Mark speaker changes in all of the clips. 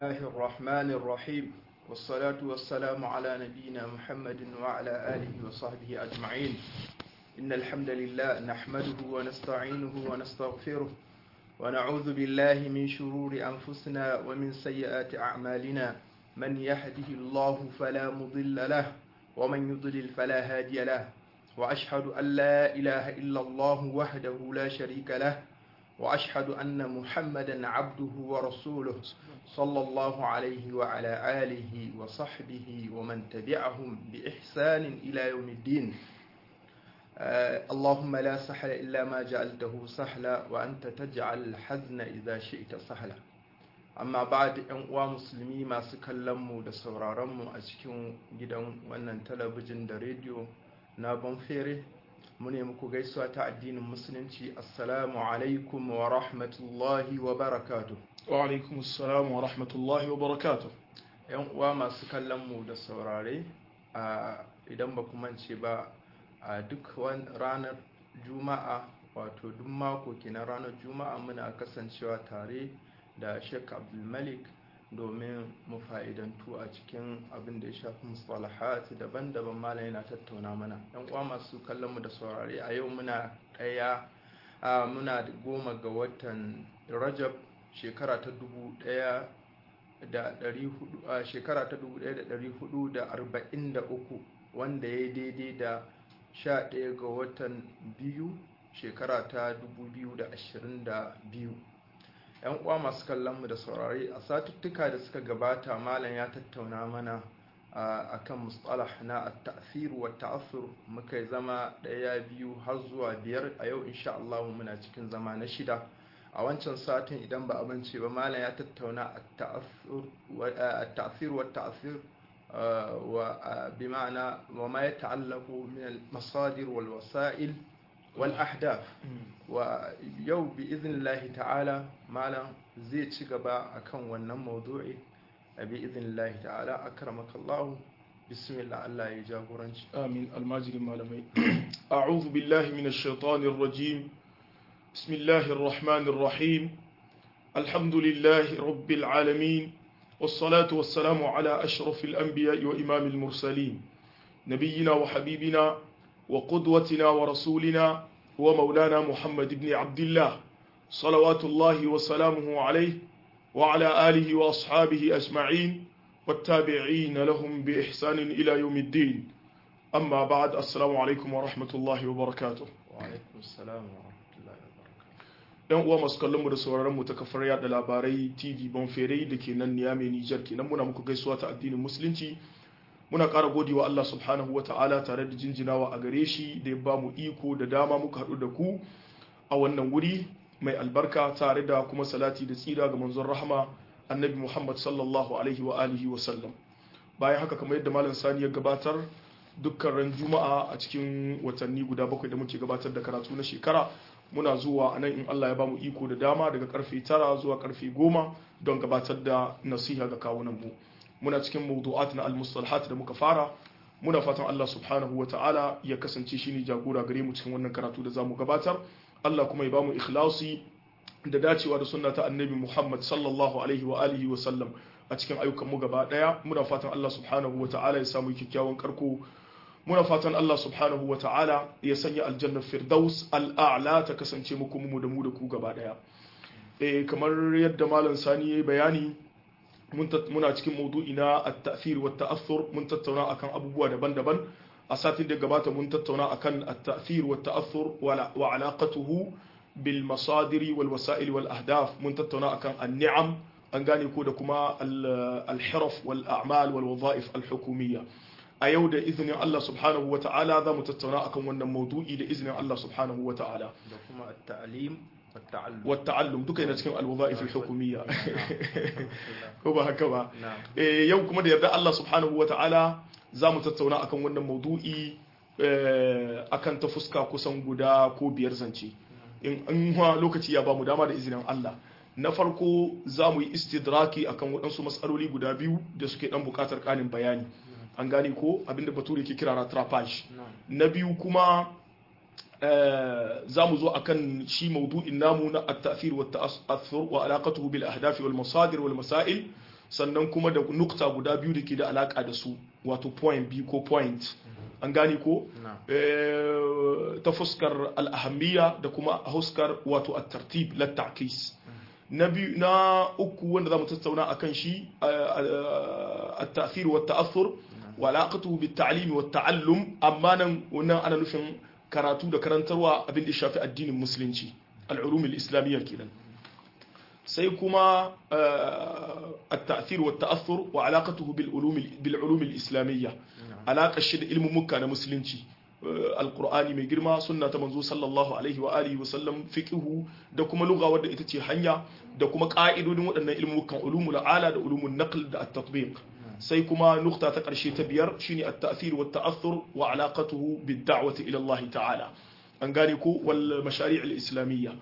Speaker 1: الله الرحمن الرحيم والصلاة والسلام على نبينا محمد وعلى آله وصحبه أجمعين إن الحمد لله نحمده ونستعينه ونستغفره ونعوذ بالله من شرور أنفسنا ومن سيئات أعمالنا من يهده الله فلا مضل له ومن يضلل فلا هادي له وأشهد أن لا إله إلا الله وحده لا شريك له وأشهد أن محمدا عبده ورسوله صلى الله عليه وعلى آله وصحبه ومن تبعهم بإحسان إلى يوم الدين آه اللهم لا سهل إلا ما جعلته سهلا وأنت تجعل الحزن إذا شئت سهلا amma ba da yan uwa musulmi masu kallonmu da sauraronmu a cikin gidan wannan talabijin da rediyo na banfere mu ne muku gaisuwa ta addinin musulunci assalamu alaikum wa rahmatullahi wa barakatu
Speaker 2: wa alaikum assalam wa rahmatullahi wa barakatu
Speaker 1: yan uwa masu kallonmu da saurare a idan ba mance ba a duk ranar juma'a wato duk mako kenan ranar juma'a muna kasancewa tare da sheik abdulmalik domin mu fa'idantu a cikin abin da ya shafi mustalahat daban-daban malam yana tattauna mana yan uwa masu kallon mu da saurare a yau muna ɗaya muna goma ga watan rajab shekara ta dubu ɗaya da ɗari hudu a shekara ta dubu ɗaya da ɗari hudu da arba'in da uku wanda ya daidai da sha ɗaya ga watan biyu shekara ta dubu biyu da ashirin da biyu yan uwa masu kallon mu da saurari a satuttuka da suka gabata malam ya tattauna mana a kan mustalah na at-ta'thir wa ta'assur muka zama daya biyu har zuwa biyar a yau insha Allah muna cikin zama na shida a wancan satin idan ba abinci ba malam ya tattauna at-ta'thir wa ta'assur wa bi ma'ana wa ma yata'allaqu min al-masadir wal wasa'il والأحداث ويو بإذن الله تعالى مالا زي تشغبا أكون ونن موضوعي بإذن الله تعالى أكرمك الله بسم الله الله يجاورنش
Speaker 2: آمين الماجد مالمي أعوذ بالله من الشيطان الرجيم بسم الله الرحمن الرحيم الحمد لله رب العالمين والصلاة والسلام على أشرف الأنبياء وإمام المرسلين نبينا وحبيبنا وقدوتنا ورسولنا ومولانا محمد بن عبد الله صلوات الله وسلامه عليه وعلى آله وأصحابه أجمعين والتابعين لهم بإحسان إلى يوم الدين أما بعد السلام عليكم ورحمة الله وبركاته
Speaker 1: وعليكم السلام ورحمة الله وبركاته
Speaker 2: yan uwa masu kallon mu da sauraron mu ta kafar yada labarai TV Bonfere da ke nan Niamey Niger kenan muna muku gaisuwa ta addinin musulunci muna ƙara gode wa Allah subhanahu wa ta'ala tare da jinjinawa a gare shi da ya ba mu iko da dama muka haɗu da ku a wannan wuri mai albarka tare da kuma salati da tsira ga manzon rahama annabi Muhammad sallallahu alaihi wa alihi wa sallam bayan haka kamar yadda malam sani ya gabatar dukkan ran juma'a a cikin watanni guda bakwai da muke gabatar da karatu na shekara muna zuwa a nan in Allah ya ba mu iko da dama daga karfe tara zuwa karfe goma don gabatar da nasiha ga kawunan mu muna cikin mawdu'at na al-mustalahat da muka fara muna fatan Allah subhanahu wa ta'ala ya kasance shine jagora gare mu cikin wannan karatu da zamu gabatar Allah kuma ya bamu ikhlasi da dacewa da sunna ta annabi Muhammad sallallahu alaihi wa alihi wa sallam a cikin ayyukan mu gaba daya muna fatan Allah subhanahu wa ta'ala ya samu kyakkyawan karko muna fatan Allah subhanahu wa ta'ala ya sanya aljannar firdaus al'a'la ta kasance muku mu da mu da ku gaba daya eh kamar yadda malam sani yayi bayani muna cikin maudu'i na at-ta'thir wa ta'athur mun tattauna akan abubuwa daban-daban a satin da gabata mun tattauna akan at-ta'thir wa ta'athur wa alaqatuhu bil masadiri wal wasa'il wal ahdaf mun tattauna akan an-ni'am an gane ko da kuma al-hiraf wal a'mal wal wadha'if al-hukumiyya a yau da izinin Allah subhanahu wa ta'ala za mu tattauna akan wannan maudu'i da izinin Allah subhanahu wa ta'ala
Speaker 1: da kuma at-ta'lim
Speaker 2: والتعلم duka yana cikin alwazaif al-hukumiyya ko ba haka ba eh yau kuma da yarda Allah subhanahu wataala zamu tattauna akan wannan maudu'i akan ta fuska kusan guda ko biyar zance in an lokaci ya bamu dama da izinin Allah na farko za mu yi istidraki akan waɗansu matsaloli guda biyu da suke ɗan buƙatar ƙarin bayani an gane ko abinda bature ke kira rattrapage na biyu kuma za mu zo akan shi maudu'in namu na at-ta'thir wa ta'athur wa alaqatuhu bil ahdaf wal masadir wal masail sannan kuma da nukta guda biyu da ke da alaka da su wato point biyu ko point an gane ko ta fuskar al'ahammiya da kuma a huskar wato a tartib lattakis na biyu na uku wanda za mu tattauna a kan shi a ta'afir wa ta'athur wa alaƙatu bi ta'alimi wa ta'allum amma nan wannan ana nufin karatu da karantarwa abin da shafi addinin musulunci al'ulumul islamiyya kenan sai kuma a ta'afir wa ta'athur wa alaƙatu bil ulumul islamiyya alaƙar shi da ilmin mukka na musulunci alkur'ani mai girma sunna ta manzo sallallahu alaihi wa alihi wa sallam fiqhu da kuma lugha wadda ita ce hanya da kuma ka'idodin waɗannan ilmukan ulumul ala da ulumul naql da at-tatbiq sai kuma nukta ta ƙarshe ta biyar shine at-ta'thir wa at-ta'athur wa alaqatuhu bid-da'wati ila Allah ta'ala an gane ko wal mashari' al-islamiyya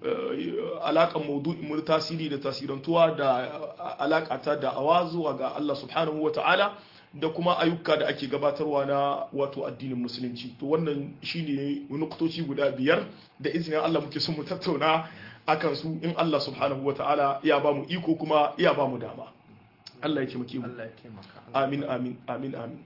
Speaker 2: alaƙan maudu'in tasiri da tasirantuwa da alaƙa ta da'awa zuwa ga Allah subhanahu wa ta'ala da kuma ayyuka da ake gabatarwa na wato addinin musulunci to wannan shine nuktoci guda biyar da izinin Allah muke son mu tattauna akan su in Allah subhanahu wataala ya ba mu iko kuma ya ba mu dama Allah ya taimake mu
Speaker 1: Allah ya taimaka
Speaker 2: amin amin amin amin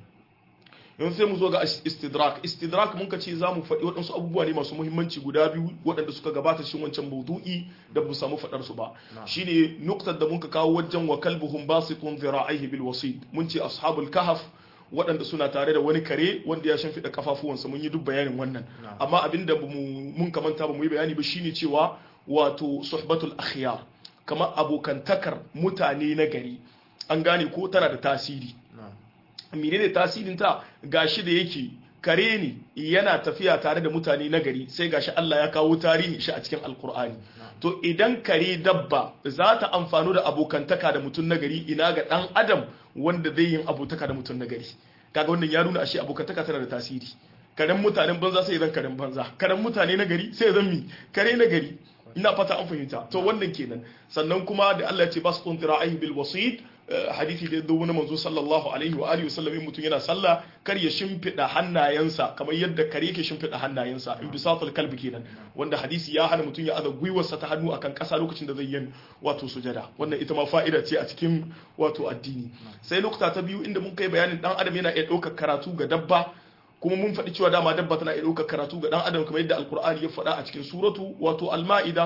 Speaker 2: yanzu sai mu zo ga istidrak istidrak mun ka ce za mu faɗi waɗansu abubuwa ne masu muhimmanci guda biyu waɗanda suka gabata cikin wancan maudu'i da bu samu faɗar su ba shine nuktar da mun ka kawo wajen wa kalbuhum basitun zira'ihi bil wasid mun ce ashabul kahf waɗanda suna tare da wani kare wanda ya shimfiɗa kafafuwansa mun yi duk bayanin wannan amma abinda mun kamanta ba mu yi bayani ba shine cewa wato suhbatul akhyar kamar abokantakar mutane na gari an gane ko tana da tasiri menene tasirin ta gashi da yake kare ne yana tafiya tare da mutane na gari sai gashi Allah ya kawo tarihi shi a cikin alkur'ani to idan kare dabba za ta amfano da abokantaka da mutum na gari ina ga dan adam wanda zai yin abotaka da mutum na gari kaga wannan ya nuna ashe abokantaka tana da tasiri karen mutanen banza sai zan karen banza karen mutane na gari sai zan mi kare na gari ina fata an fahimta to wannan kenan sannan kuma da Allah ya ce basqun tira'ahi bil wasid hadisi da yadda wani manzo sallallahu alaihi wa alihi wasallam mutum yana sallah kar ya shimfida hannayensa kamar yadda kare yake shimfida hannayensa in bisatul kalbi kenan wanda hadisi ya hana mutum ya aza gwiwarsa ta hannu akan kasa lokacin da zai yin wato sujada wannan ita ma fa'ida ce a cikin wato addini sai lokuta ta biyu inda mun kai bayanin dan adam yana iya ɗaukar karatu ga dabba kuma mun faɗi cewa dama dabba tana iya ɗaukar karatu ga dan adam kamar yadda alkur'ani ya faɗa a cikin suratu wato al-ma'ida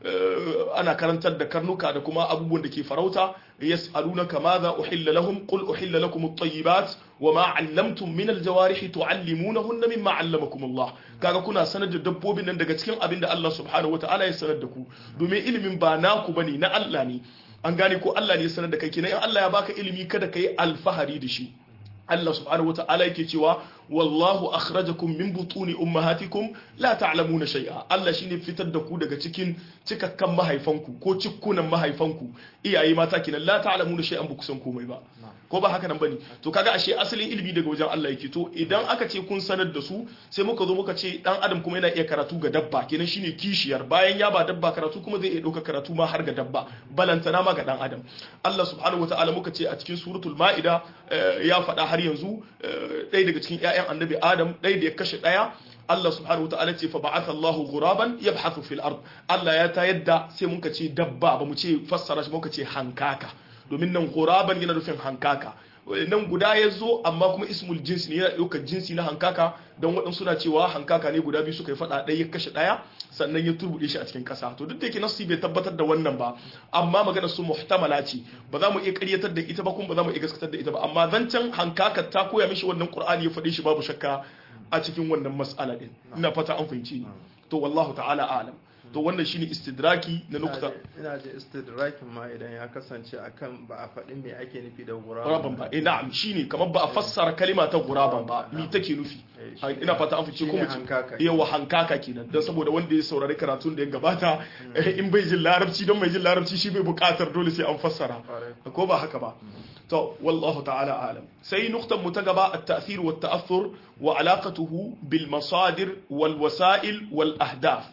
Speaker 2: ana karantar da karnuka da kuma abubuwan da ke farauta yas'alunaka madha uhilla lahum qul uhilla lakum at-tayyibat wama 'allamtum min al-jawarih tu'allimunahunna mimma 'allamakum Allah kaga kuna sanar da dabbobin nan daga cikin abin da Allah subhanahu wata'ala ya sanar da ku domin ilimin ba naku bane na Allah ne an gane ko Allah ne ya sanar da kai kenan in Allah ya baka ilimi kada kai alfahari da shi Allah subhanahu wata'ala yake cewa wallahu akhrajakum min butuni ummahatikum la ta'lamuna shay'a Allah shine fitar da ku daga cikin cikakkan mahaifanku ko cikkunan mahaifanku iyaye mata kenan la ta'lamuna shay'an ba ku san komai ba ko ba haka nan bane to kaga ashe asalin ilimi daga wajen Allah yake to idan aka ce kun sanar da su sai muka zo muka ce dan adam kuma yana iya karatu ga dabba kenan shine kishiyar bayan ya ba dabba karatu kuma zai iya dauka karatu ma har ga dabba balantana ma ga dan adam Allah subhanahu wataala muka ce a cikin suratul maida ya faɗa har yanzu ɗaya daga cikin ƴaƴan annabi adam ɗaya da ya kashe ɗaya Allah subhanahu wataala ce fa ba'atha Allahu ghuraban yabhathu fil ard Allah ya ta yadda sai muka ce dabba ba mu ce fassara shi muka ce hankaka domin nan ghuraban yana nufin hankaka nan guda ya zo amma kuma ismul jinsi ne yana ɗaukar jinsi na hankaka don waɗansu suna cewa hankaka ne guda biyu suka yi faɗa ɗaya ya kashe ɗaya sannan ya turbuɗe shi a cikin ƙasa to duk da yake nasu bai tabbatar da wannan ba amma magana su muhtamala ce ba za mu iya ƙaryatar da ita ba kuma ba za mu iya gaskatar da ita ba amma zancen hankaka ta koya mishi wannan qur'ani ya faɗe shi babu shakka a cikin wannan mas'ala din ina fata an fahimci ni to wallahu ta'ala a'lam to wannan shine istidraki na nukta
Speaker 1: ina da istidrakin ma idan ya kasance akan ba a faɗi me ake nufi da
Speaker 2: guraban ba eh na'am shine kamar ba a fassara kalima ta guraban ba mi take nufi ina fata an fice kuma yawa hankaka kenan dan saboda wanda ya saurari karatun da ya gabata in bai jin larabci don mai jin larabci shi bai buƙatar dole sai an fassara ko ba haka ba to wallahu ta'ala alam sai nuktan mu ta gaba at-ta'thir wa at-ta'athur wa alaqatuhu bil masadir wal wasa'il wal ahdaf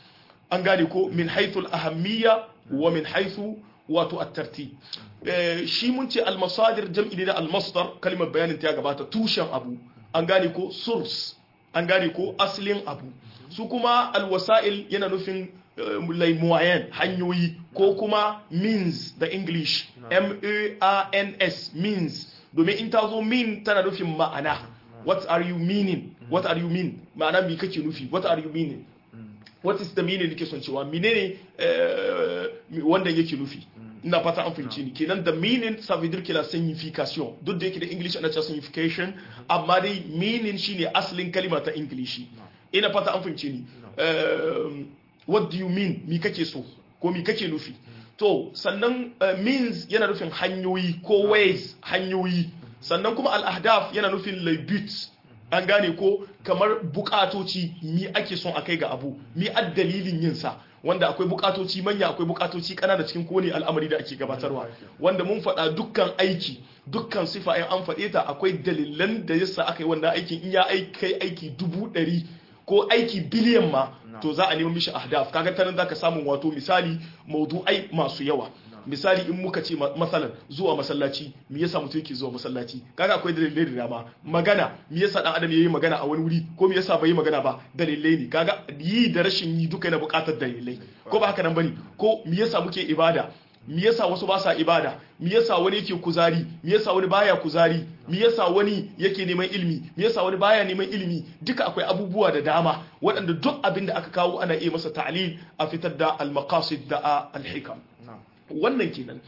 Speaker 2: an gane ko min haithul ahammiya wa min haithu wato at-tartib shi mun ce al-masadir jam'i ne da al-masdar kalimar bayanin ta gabata tushen abu an gane ko source an gane ko aslin abu su kuma al-wasa'il yana nufin lai moyen hanyoyi ko kuma means da english m-a-r-n-s means domin in ta zo mean tana nufin ma'ana what are you meaning what are you mean ma'ana me kake nufi what are you meaning what is the meaning nake son cewa menene wanda yake nufi ina fata an fahimci ni kenan the meaning ça veut dire que la signification duk da yake da english ana cewa signification amma dai meaning shine asalin kalima ta english ina fata an fahimci ni what do you mean mi kake so ko mi kake nufi to sannan means yana nufin hanyoyi ko ways hanyoyi sannan kuma al-ahdaf yana nufin laibut an gane ko kamar bukatoci mi ake son a kai ga abu mi dalilin yin sa wanda akwai bukatoci manya akwai bukatoci kanana cikin kowane al'amari da ake gabatarwa wanda mun faɗa dukkan aiki dukkan sifa in an faɗe ta akwai dalilan da yasa aka yi wannan aikin in ya kai aiki dubu ɗari ko aiki biliyan ma to za a nemi mishi ahdaf kaga ta nan zaka samu wato misali maudu'ai masu yawa misali in muka ce masalan zuwa masallaci me yasa mutum yake zuwa masallaci kaga akwai dalilai da dama magana me yasa dan adam yayi magana a wani wuri ko me yasa bai yi magana ba dalilai ne kaga yi da rashin yi duka yana buƙatar dalilai ko ba haka nan bane ko me yasa muke ibada me yasa wasu ba sa ibada me yasa wani yake kuzari me yasa wani baya kuzari me yasa wani yake neman ilimi me yasa wani baya neman ilimi duka akwai abubuwa da dama waɗanda duk abin da aka kawo ana iya masa ta'lil a fitar da al-maqasid da al-hikam wannan kenan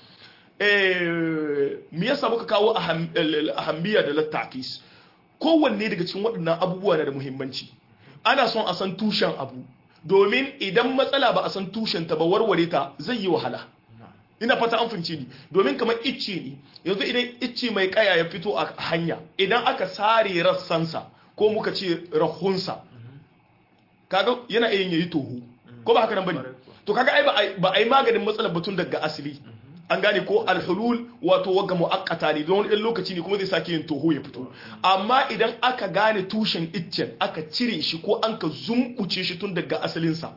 Speaker 2: me yasa muka kawo ahammiya da lattakis kowanne daga cikin waɗannan abubuwa na da muhimmanci ana son a san tushen abu domin idan matsala ba a san tushen ta ba warware ta zai yi wahala ina fata an fahimce ni domin kamar icce ne yanzu idan icce mai kaya ya fito a hanya idan aka sare rassansa ko muka ce rahunsa kaga yana iya yayi toho ko ba haka nan bane to kaga ai ba ai maganin matsalar batun daga asali an gane ko alhulul wato wagga muakkata ne don wani lokaci ne kuma zai sake yin toho ya fito amma idan aka gane tushen iccen aka cire shi ko an ka zumbuce shi tun daga asalinsa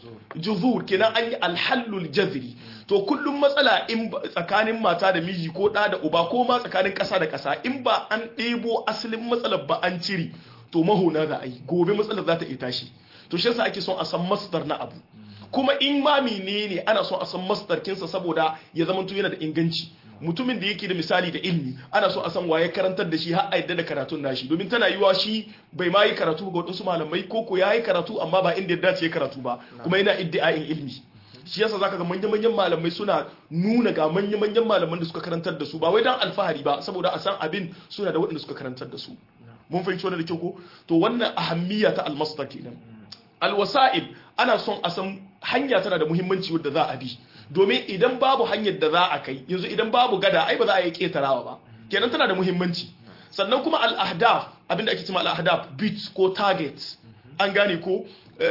Speaker 2: juzur kenan an yi alhallul jazri to kullum matsala in tsakanin mata da miji ko ɗa da uba ko ma tsakanin ƙasa da ƙasa in ba an ɗebo asalin matsalar ba an cire to mahona za a yi gobe matsalar za ta iya tashi to shi yasa ake son a san masdar na abu kuma in ma menene ana son a san masdar kinsa saboda ya zama yana da inganci mutumin da yake da misali da ilmi ana so a san waye karantar da shi har a yadda da karatun nashi domin tana yiwa shi bai ma yi karatu ga wadansu malamai ko ko ya yi karatu amma ba inda ya dace ya karatu ba kuma yana iddia'in ilmi shi yasa zaka ga manyan manyan malamai suna nuna ga manyan manyan malaman da suka karantar da su ba wai dan alfahari ba saboda a san abin suna da waɗanda suka karantar da su mun fahimci wannan da kyau ko to wannan ahammiya ta almasdar kenan alwasa'il ana son a san hanya tana da muhimmanci wadda za a bi domin idan babu hanyar da za a kai yanzu idan babu gada ai ba za a yi ketarawa ba kenan tana da muhimmanci sannan kuma al-ahdaf abinda ake cewa al-ahdaf bits ko targets an gane ko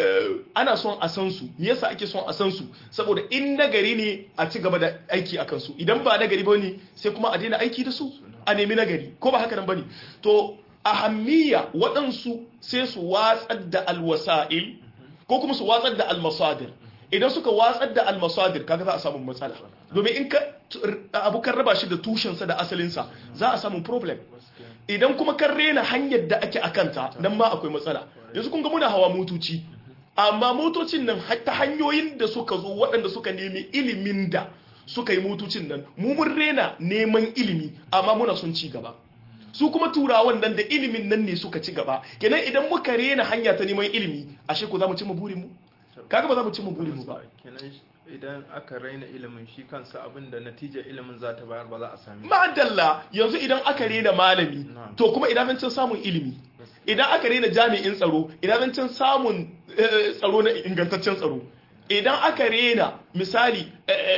Speaker 2: ana son a san su me yasa ake son a san su saboda in nagari ne a ci gaba da aiki akan su idan ba nagari ba ne sai kuma a daina aiki da su a nemi nagari ko ba haka nan bane to ahammiya waɗansu sai su watsar da alwasa'il ko kuma su watsar da almasadir idan suka watsar da almasadir kaga za a samu matsala domin in ka abu kan raba shi da tushensa da asalinsa za a samu problem idan kuma kan rena hanyar da ake akanta nan ma akwai matsala yanzu kun ga muna hawa motoci amma motocin nan ta hanyoyin da suka zo waɗanda suka nemi ilimin da suka yi motocin nan mu mun rena neman ilimi amma muna son ci gaba su kuma turawan nan da ilimin nan ne suka ci gaba kenan idan muka rena hanya ta neman ilimi ashe ko za mu cimma burin mu kaga ba za mu cimma burin mu ba
Speaker 1: kenan idan aka raina ilimin shi kansa abin da natijar ilimin za ta bayar ba za a sami
Speaker 2: ma'adalla yanzu idan aka rena malami to kuma idan zancen samun ilimi idan aka rena jami'in tsaro idan zancen samun tsaro na ingantaccen tsaro idan aka rena misali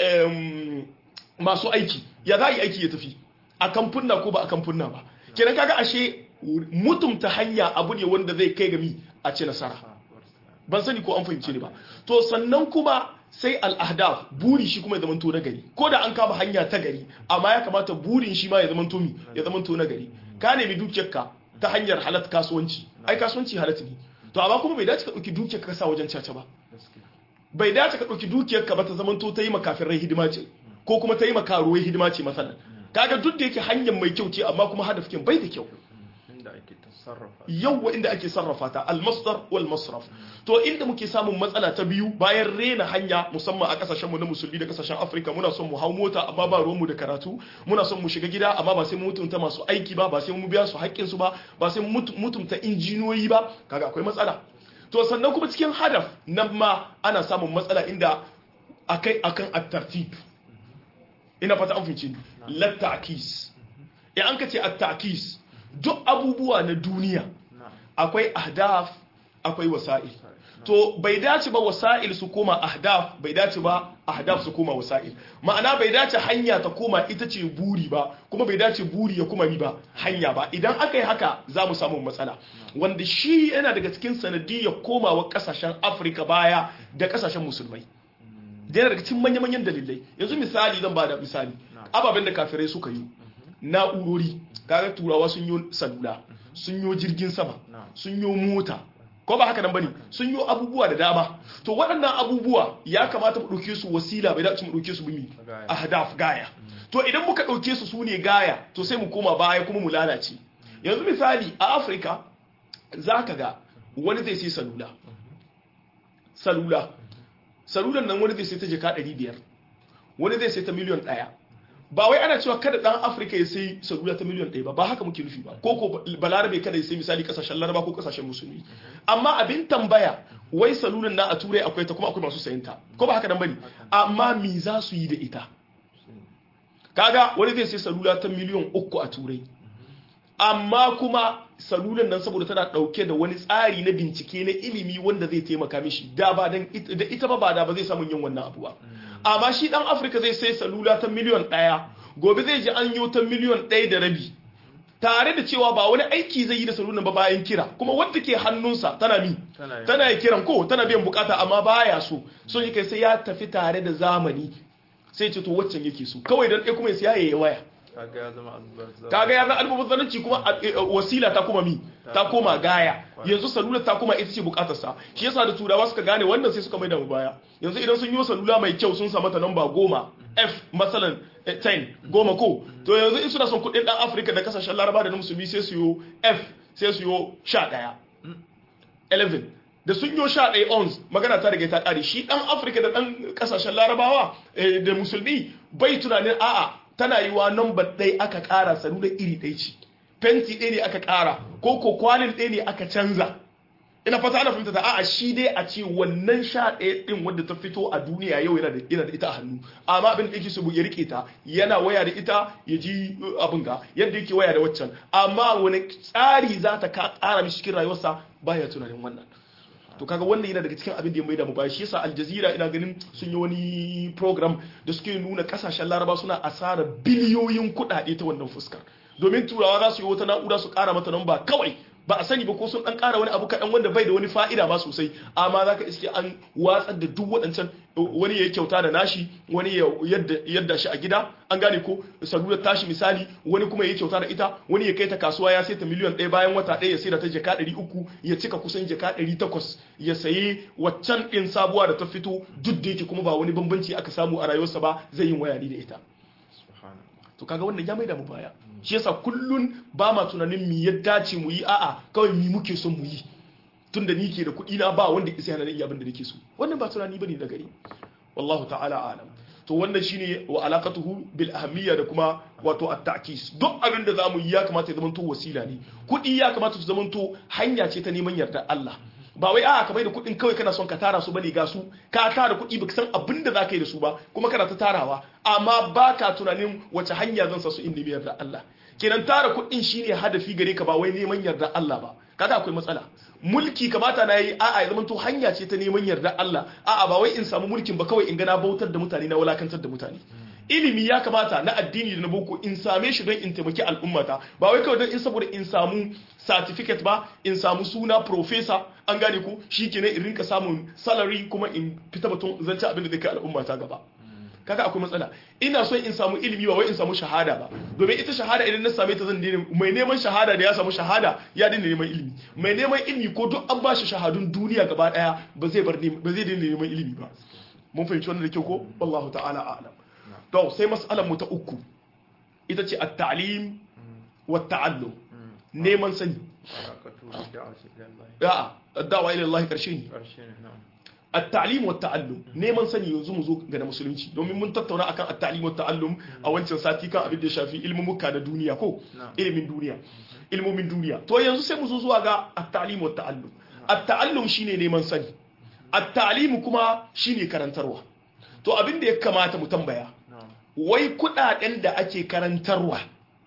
Speaker 2: masu aiki ya za a yi aiki ya tafi a kamfunna ko ba a kamfunna ba kenan kaga ashe mutumta hanya abu ne wanda zai kai gami a ci nasara ban sani ko an fahimce ni ba to sannan kuma sai al'ahdaf buri shi kuma ya zamanto na gari ko da an kama hanya ta gari amma ya kamata burin shi ma ya zamanto mi ya zamanto na gari ka nemi dukiyarka ta hanyar halat kasuwanci ai kasuwanci halat ne to amma kuma bai dace ka dauki dukiyarka ka sa wajen caca ba bai dace ka dauki dukiyarka ba ta zamanto ta yi makafin rai hidima ce ko kuma ta yi makaruwai hidima ce masalan kaga duk da yake hanyar mai kyau ce amma kuma hadafin bai da kyau
Speaker 1: inda ake tasarrafa
Speaker 2: yawwa inda ake sarrafa ta almasdar wal masraf to inda muke samun matsala ta biyu bayan rena hanya musamman a kasashen mu na musulmi da kasashen Afirka muna son mu hau mota amma ba ruwan mu da karatu muna son mu shiga gida amma ba sai mu mutunta masu aiki ba ba sai mu biya su haƙƙin su ba ba sai mu mutunta injiniyoyi ba kaga akwai matsala to sannan kuma cikin hadaf nan ma ana samun matsala inda akai akan at-tartib ina fata an fice lat-ta'kis in an ka ce at-ta'kis duk abubuwa na duniya akwai ahdaf akwai wasa'il to bai dace ba wasa'il su koma ahdaf bai dace ba ahdaf su koma wasa'il ma'ana bai dace hanya ta koma ita ce buri ba kuma bai dace buri ya kuma mi ba hanya ba idan aka yi haka za mu samu matsala wanda shi yana daga cikin sanadiyar komawa kasashen afirka baya da kasashen musulmai da yana daga cikin manya-manyan dalilai yanzu misali zan ba da misali ababen da kafirai suka yi na'urori kaga turawa sun yi salula sun yi jirgin sama sun yi mota ko ba haka nan bane sun yi abubuwa da dama to waɗannan abubuwa ya kamata mu ɗauke su wasila bai dace mu ɗauke su bimi ahdaf gaya to idan muka ɗauke su su ne gaya to sai mu koma baya kuma mu lalace yanzu misali a afirka za ka ga wani zai sai salula salula salulan nan wani zai sai ta jaka 500 wani zai sai ta miliyan ɗaya ba wai ana cewa kada dan afirka ya sai salula ta miliyan ɗaya ba ba haka muke nufi ba ko ko balarabe kada ya sai misali kasashen laraba ko kasashen musulmi amma abin tambaya wai salulan na a turai akwai ta kuma akwai masu sayan ta ko ba haka nan bane amma me za su yi da ita kaga wani zai sai salula ta miliyan uku a turai amma kuma salulan nan saboda tana dauke da wani tsari na bincike na ilimi wanda zai taimaka mishi da ba dan da ita ba ba da ba zai samu yin wannan abu ba amma shi dan afirka zai sai salula ta miliyon ɗaya gobe zai ji an yi ta miliyon ɗaya da rabi tare da cewa ba wani aiki zai yi da salulan ba bayan kira kuma wadda ke hannunsa tana mi tana yi kiran ko tana biyan bukata amma baya so so yake sai ya tafi tare da zamani sai ce to waccan yake so kawai dan ɗaya kuma ya siya ya waya
Speaker 1: kaga ya zama albazzar
Speaker 2: kaga ya zama albazzanci kuma wasila ta kuma mi ta koma gaya yanzu salula ta kuma ita ce bukatar sa shi yasa da turawa suka gane wannan sai suka mai da mu baya yanzu idan sun yi salula mai kyau sun sa mata namba goma f masalan 10 goma ko to yanzu in suna son kudin dan afirka da kasashen laraba da na musulmi sai su yi f sai su yi 11 11 da sun yi sha ɗaya ons magana ta riga ta ƙare shi ɗan afirka da ɗan ƙasashen larabawa da musulmi bai tunanin a'a tana yi wa number ɗaya aka ƙara sanu da iri ɗaya ce fenti ɗaya ne aka ƙara ko ko kwalin ɗaya ne aka canza ina fata ana fahimta ta a'a shi dai a ce wannan sha ɗaya ɗin wadda ta fito a duniya yau yana da yana da ita a hannu amma abin da yake so ya rike ta yana waya da ita ya ji abin ga yadda yake waya da waccan amma wani tsari za ta ƙara mishi cikin rayuwarsa baya tunanin wannan to kaga wannan yana daga cikin abin da ya maida mu baya shi yasa aljazira ina ganin sun yi wani program da suke nuna kasashen laraba suna asara biliyoyin kuɗaɗe ta wannan fuskar domin turawa za su yi wata na'ura su ƙara mata namba kawai ba a sani ba ko sun dan ƙara wani abu kaɗan wanda bai da wani fa'ida ba sosai amma za ka iske an watsar da duk waɗancan wani ya kyauta da nashi wani ya yadda shi a gida an gane ko salular tashi misali wani kuma ya kyauta da ita wani ya kai ta kasuwa ya saita miliyan ɗaya bayan wata ɗaya ya sai da ta jaka ɗari uku ya cika kusan jaka ɗari takwas ya sayi waccan ɗin sabuwa da ta fito duk da yake kuma ba wani bambanci aka samu a rayuwarsa ba zai yin waya ni da ita to kaga wannan ya maida mu baya shi yasa kullun ba ma tunanin mi ya dace mu yi a'a kawai mi muke son mu yi tunda ni ke da kuɗi na ba wanda isa yana da iya abin da nake so wannan ba tunani bane da gari wallahu ta'ala alam to wannan shine wa alaqatuhu bil ahammiya da kuma wato at-ta'kis duk abin da zamu yi ya kamata ya zamanto wasila ne kuɗi ya kamata su zamanto hanya ce ta neman yarda Allah ba wai a'a ka bai da kuɗin kawai kana son ka tara su bane ga su ka tara kuɗi baka san abin da zaka yi da su ba kuma kana ta tarawa amma baka tunanin wace hanya zan sa su in nemi yarda Allah kenan tara kuɗin shine hadafi gare ka ba wai neman yarda Allah ba kaga akwai matsala mulki kamata na yi a'a ya zamanto hanya ce ta neman yarda Allah a'a ba wai in samu mulkin ba kawai in ga na bautar da mutane na wulakantar da mutane ilimi ya kamata na addini da na boko in same shi don in taimaki al'ummata ba wai kawai don in saboda in samu certificate ba in samu suna professor an gane ku shikenan in rinka samun salary kuma in fita batun zance abin da zai kai al'ummata gaba kaga akwai matsala ina son in samu ilimi ba wai in samu shahada ba domin ita shahada idan na same ta zan daina mai neman shahada da ya samu shahada ya daina neman ilimi mai neman ilimi ko duk an bashi shahadun duniya gaba daya ba zai bar ba zai daina neman ilimi ba mun fahimci wannan da kyau ko wallahu ta'ala a'lam to sai mas'alar mu ta uku ita ce at-ta'lim wa ta'allum neman sani
Speaker 1: barakatu da'awati ilallah
Speaker 2: a'a da'wa ila Allah karshe ne
Speaker 1: karshe ne na'am
Speaker 2: at-ta'lim wa ta'allum neman sani yanzu mu zo ga na musulunci domin mun tattauna akan at-ta'lim wa ta'allum a wancan sati kan abin da ya shafi ilmumuka na duniya ko
Speaker 1: Na'am.
Speaker 2: ilimin duniya ilmomin duniya to yanzu sai mu zo zuwa ga at-ta'lim wa ta'allum at-ta'allum shine neman sani at-ta'lim kuma shine karantarwa to abin da ya kamata mu tambaya
Speaker 1: na'am
Speaker 2: wai kudaden da ake karantarwa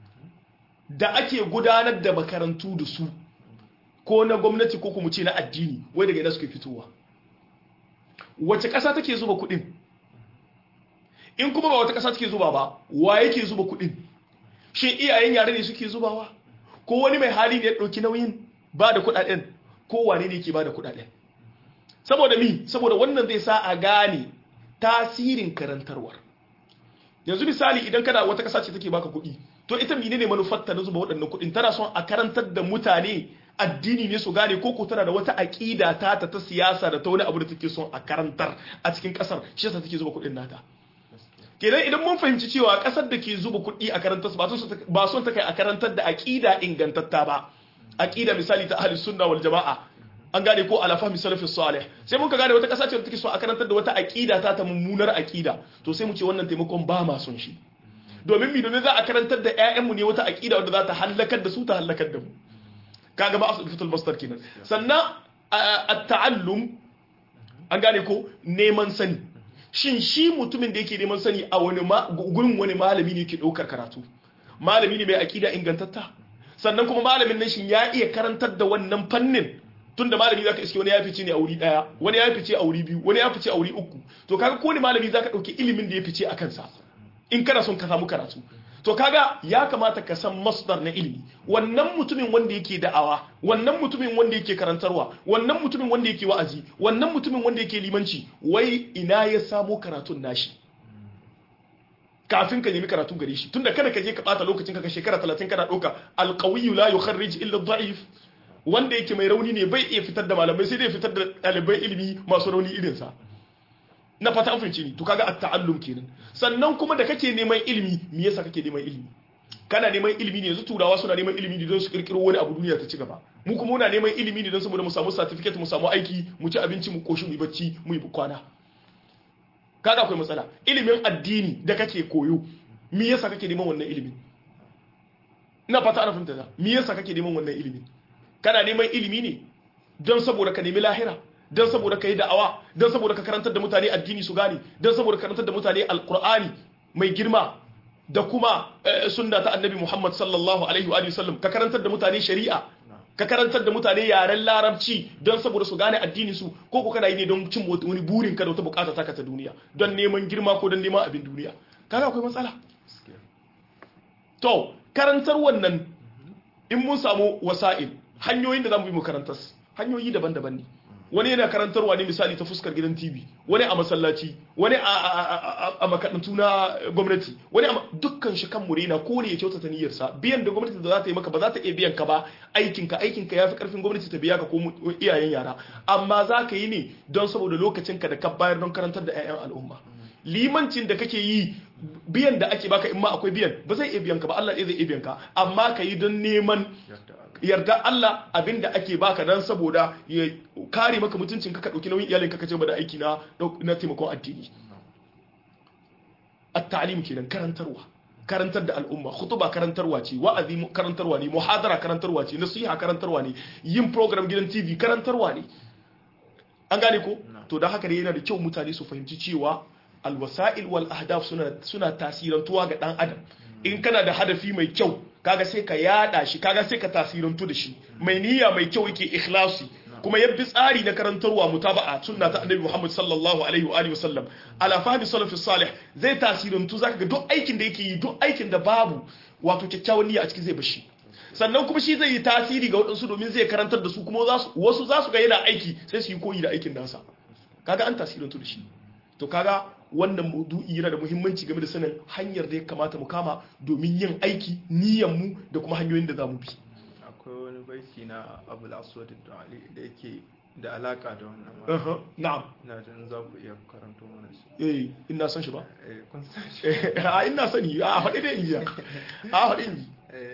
Speaker 2: da ake gudanar da makarantu da su ko na gwamnati ko kuma ce na addini wai daga ina suke fitowa wace ƙasa take zuba kudin in kuma ba wata ƙasa take zuba ba wa yake zuba kudin shin iyayen yare ne suke zubawa ko wani mai hali ne ya ɗauki nauyin ba da kudaden ko wane ne yake ba da kudaden saboda mi saboda wannan zai sa a gane tasirin karantarwar yanzu misali idan kana wata ƙasa ce take baka kuɗi to ita menene manufarta na zuba waɗannan kuɗin tana son a karantar da mutane addini ne su gane ko ko tana da wata aƙida ta ta ta siyasa da ta wani abu da take son a karantar a cikin ƙasar shi yasa take zuba kuɗin nata kenan idan mun fahimci cewa ƙasar da ke zuba kuɗi a karantar ba son ta- ba son ta kai a karantar da aƙida ingantatta ba aƙida misali ta ahli sunna wal jama'a an gane ko ala fahmi salafis salih sai mun ka gane wata ƙasa ce da take so a karantar da wata aƙida ta ta mummunar aƙida to sai mu ce wannan taimakon ba ma son shi domin mi domin za a karantar da ƴaƴanmu ne wata aƙida wanda za ta hallakar da su ta hallakar da mu kaga ba asu fitul masdar kenan sannan a- at-ta'allum an gane ko neman sani shin shi mutumin da yake neman sani a wani ma- gurin wani malami ne yake ɗaukar karatu malami ne mai aƙida ingantatta sannan kuma malamin nan shin ya iya karantar da wannan fannin tunda malami zaka iske wani ya fice ne a wuri daya wani ya fice a wuri biyu wani ya fice a wuri uku to kaga ko ne malami zaka dauki ilimin da ya fice a kansa in kana son ka samu karatu to kaga ya kamata ka san masdar na ilimi wannan mutumin wanda yake da'awa wannan mutumin wanda yake karantarwa wannan mutumin wanda yake wa'azi wannan mutumin wanda yake limanci wai ina ya samo karatun nashi kafin ka nemi karatu gare shi tunda kada ka je ka bata lokacin ka ka shekara 30 kana dauka alqawiyyu la yukharrij illa dha'if wanda yake mai rauni ne bai iya fitar da malamai sai dai fitar da ɗalibai ilimi masu rauni irinsa na fata an fahimci ni to kaga at-ta'allum kenan sannan kuma da kake neman ilimi me yasa kake neman ilimi kana neman ilimi ne yanzu turawa suna neman ilimi ne don su kirkiro wani abu duniya ta ci gaba mu kuma muna neman ilimi ne don saboda mu samu certificate mu samu aiki mu ci abinci mu koshi mu yi bacci mu yi kwana kaga akwai matsala ilimin addini da kake koyo me yasa kake neman wannan ilimin ina fata ana fahimta me yasa kake neman wannan ilimin kana neman ilimi ne don saboda ka nemi lahira don saboda ka yi da'awa don saboda ka karantar da mutane addini su gane don saboda ka karantar da mutane alkur'ani mai girma da kuma sunna ta annabi muhammad sallallahu alaihi wa sallam ka karantar da mutane shari'a ka karantar da mutane yaren larabci don saboda su gane addini su ko ko kana yi ne don cin wani burin ka da wata bukata taka ta duniya don neman girma ko don neman abin duniya kaga akwai matsala to karantar wannan in mun samu wasa'il hanyoyin da za mu bi mu karantar hanyoyi daban-daban ne wani yana karantarwa ne misali ta fuskar gidan tv wani a masallaci wani a makarantu na gwamnati wani a dukkan shi kan murena ko ne ya kyautata niyyarsa biyan da gwamnati da za ta yi maka ba za ta iya biyan ka ba aikinka aikinka ya fi karfin gwamnati ta biya ka ko iyayen yara amma za ka yi ne don saboda lokacinka da ka bayar don karantar da 'ya'yan al'umma limancin da kake yi biyan da ake baka in ma akwai biyan ba zai iya biyan ka ba Allah zai iya biyan ka amma ka yi don neman yarda Allah abinda ake baka dan saboda ya kare maka mutuncin ka ka dauki nauyin iyalinka ka ce ba da aiki na na taimakon addini at-ta'lim kenan karantarwa karantar da al'umma khutuba karantarwa ce wa'azi karantarwa ne muhadara karantarwa ce nasiha karantarwa ne yin program gidan TV karantarwa ne an gane ko to dan haka ne yana da kyau mutane su fahimci cewa alwasa'il wal ahdaf suna suna tasirantuwa ga dan adam in kana da hadafi mai kyau kaga sai ka yada shi kaga sai ka tasirantu da shi mai niyya mai kyau yake ikhlasi kuma yabbi tsari na karantarwa mutaba'a sunna ta annabi Muhammad sallallahu alaihi wa alihi wasallam ala fahmi salafi salih zai tasirantu zaka ga duk aikin da yake yi duk aikin da babu wato kyakkyawan niyya a cikin zai bashi sannan kuma shi zai yi tasiri ga waɗansu domin zai karantar da su kuma wasu za su ga yana aiki sai su yi koyi da aikin nasa kaga an tasirantu da shi to kaga wannan maudu'i yana da muhimmanci game da sanin hanyar da ya kamata mu kama domin yin aiki niyyar mu da kuma hanyoyin da za mu bi
Speaker 1: akwai wani baiti na abul aswad da ali da yake da alaka da wannan
Speaker 2: na'am
Speaker 1: na jin za ku iya karanto mana shi
Speaker 2: eh ina san shi ba
Speaker 1: eh kun san shi
Speaker 2: a ina sani a faɗi da injiya a faɗi inji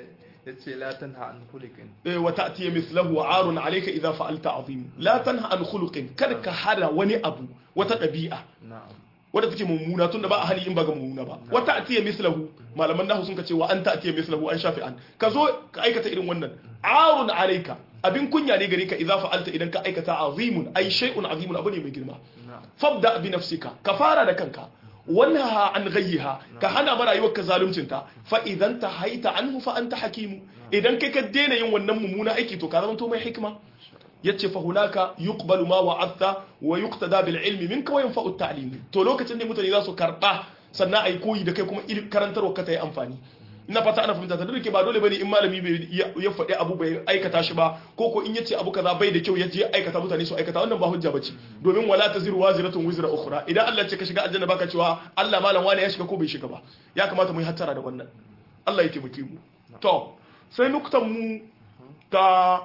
Speaker 1: yace la tanha an khuliqin
Speaker 2: eh, wa ta'tiya mithlahu arun alayka idha fa'alta azim la tanha an khuluqin kada ka hada wani abu wata ɗabi'a
Speaker 1: na'am
Speaker 2: wadda take mummuna tunda ba a hali in ba ga mummuna ba wata atiya mislahu malaman nahu sun ka ce wa an atiya mislahu an shafi an ka zo ka aikata irin wannan arun alayka abin kunya ne gare ka idza fa'alta idan ka aikata azimun ay shay'un azimun abu ne mai girma
Speaker 1: na'am
Speaker 2: fabda bi nafsika ka fara da kanka wanha an ghayyiha ka hana mara rayuwar ka zaluncinta fa idan ta haita anhu fa anta hakimu idan kai ka daina yin wannan mummuna aiki to ka zama to mai hikima yace fa hunaka yuqbalu ma wa'adta wa yuqtada bil ilmi minka wa yanfa'u at-ta'lim to lokacin ne mutane za su karba sannan ai koyi da kai kuma il- karantarwa ka ta yi amfani ina fata ana fahimta ta duk ba dole bane in malami bai ya ya faɗi abu bai aikata shi ba ko ko in yace abu kaza bai da kyau yace ya aikata mutane su aikata wannan ba hujja bace domin wala taziru waziratun wizra ukhra idan Allah ya ce ka shiga aljanna baka cewa Allah malam wani ya shiga ko bai shiga ba ya kamata mu yi hattara da wannan Allah ya taimake mu to sai nuktan mu ta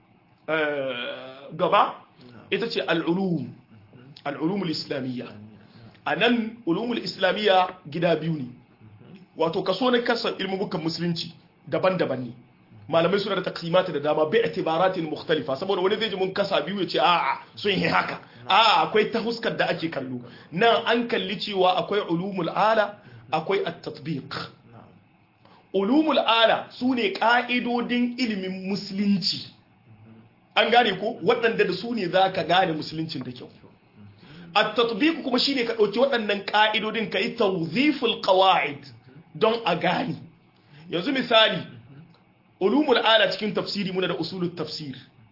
Speaker 2: eh, gaba ita ce al'ulum al'ulumul islamiyya a nan ulumul islamiyya gida biyu ne wato kaso na kasa ilmubukan musulunci daban-daban ne malamai suna da taksimata da dama bi itibaratin mukhtalifa saboda wani zai ji mun kasa biyu ya ce a'a sun yi haka a'a akwai ta huskar da ake kallo nan an kalli cewa akwai ulumul ala akwai at-tatbiq
Speaker 1: na'am
Speaker 2: ulumul ala su ne ƙa'idodin ilimin musulunci an gane ko waɗanda da su ne za ka gane musuluncin da kyau a tatbiku kuma shine ka ɗauki waɗannan ƙa'idodin ka yi tawziful qawa'id don a gane yanzu misali ulumul ala cikin tafsiri muna da usulul tafsir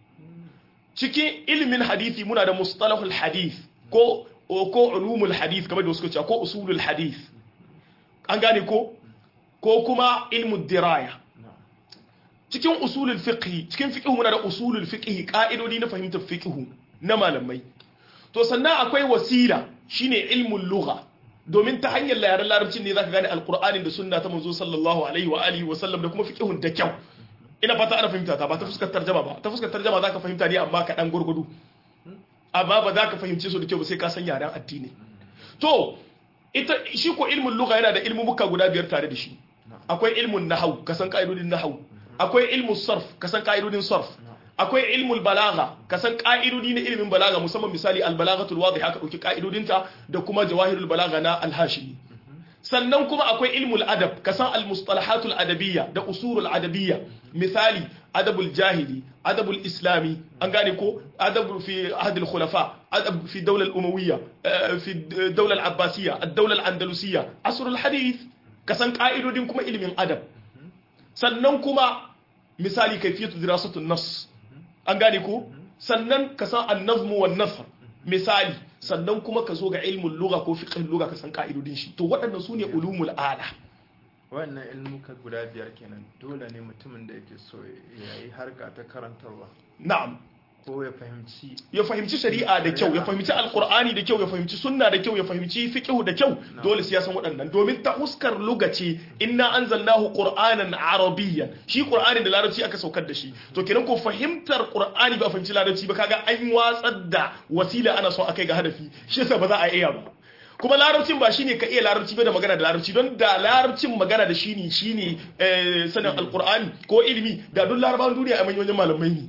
Speaker 2: cikin ilimin hadithi muna da mustalahul hadith ko ko ulumul hadith kamar da wasu ce ko usulul hadith an gane ko ko kuma ilmu diraya
Speaker 1: na'am
Speaker 2: cikin usulul fiqh cikin fiqh muna da usulul fiqh ka'idodi na fahimtar fiqh na malamai to sannan akwai wasila shine ilmul lugha domin ta hanyar yaren larabcin ne zaka gane alqur'anin da sunna ta manzo sallallahu alaihi wa alihi wa sallam da kuma fiqhun da kyau ina fata ana fahimta ta ba ta fuskar tarjama ba ta fuskar tarjama zaka fahimta ne amma ka dan gurgudu amma ba za ka fahimce su da kyau ba sai ka san yaren addini to ita shi ko ilmin lugha yana da ilmumuka guda biyar tare da shi akwai ilmun nahau ka san ka'idodin nahau akwai ilmun sarf ka san ka'idodin sarf akwai ilmul balaga ka san ka'idodi na ilmin balaga musamman misali albalagatul wadih aka dauki ka'idodinta da kuma jawahirul balaga na alhashimi sannan kuma akwai ilmul adab ka san almustalahatul adabiyya da usulul adabiyya misali adabul jahili adabul islami an gane ko adab fi ahd khulafa adab fi dawla al-umawiyya eh, fi dawla al-abbasiyya ad-dawla al-andalusiyya asr al-hadith ka san ka'idodin kuma ilmin adab sannan kuma misali kaifiyatu dirasatun nas an gane ko sannan ka san an-nazm wan nasr misali sannan kuma ka zo ga ilmul lugha ko fiqh lugha ka san ka'idodin shi to waɗannan sune ulumul ala
Speaker 1: wannan ilmuka guda biyar kenan dole ne mutumin da yake so ya yi harka ta karantarwa
Speaker 2: na'am
Speaker 1: ko ya fahimci
Speaker 2: ya fahimci shari'a da kyau ya fahimci alkur'ani da kyau ya fahimci sunna da kyau ya fahimci fiqh da kyau dole sai ya san waɗannan domin ta huskar lugace inna anzalnahu qur'anan arabiyyan shi qur'ani da larabci aka saukar da shi to kenan ko fahimtar qur'ani ba fahimci larabci ba kaga an watsar da wasila ana so akai ga hadafi shi yasa ba za a iya ba kuma larabcin ba shine ka iya larabci ba da magana da larabci don da larabcin magana da shi ne shine eh, sanin alkur'ani ko ilimi da duk larabawan duniya a manyan malamai ne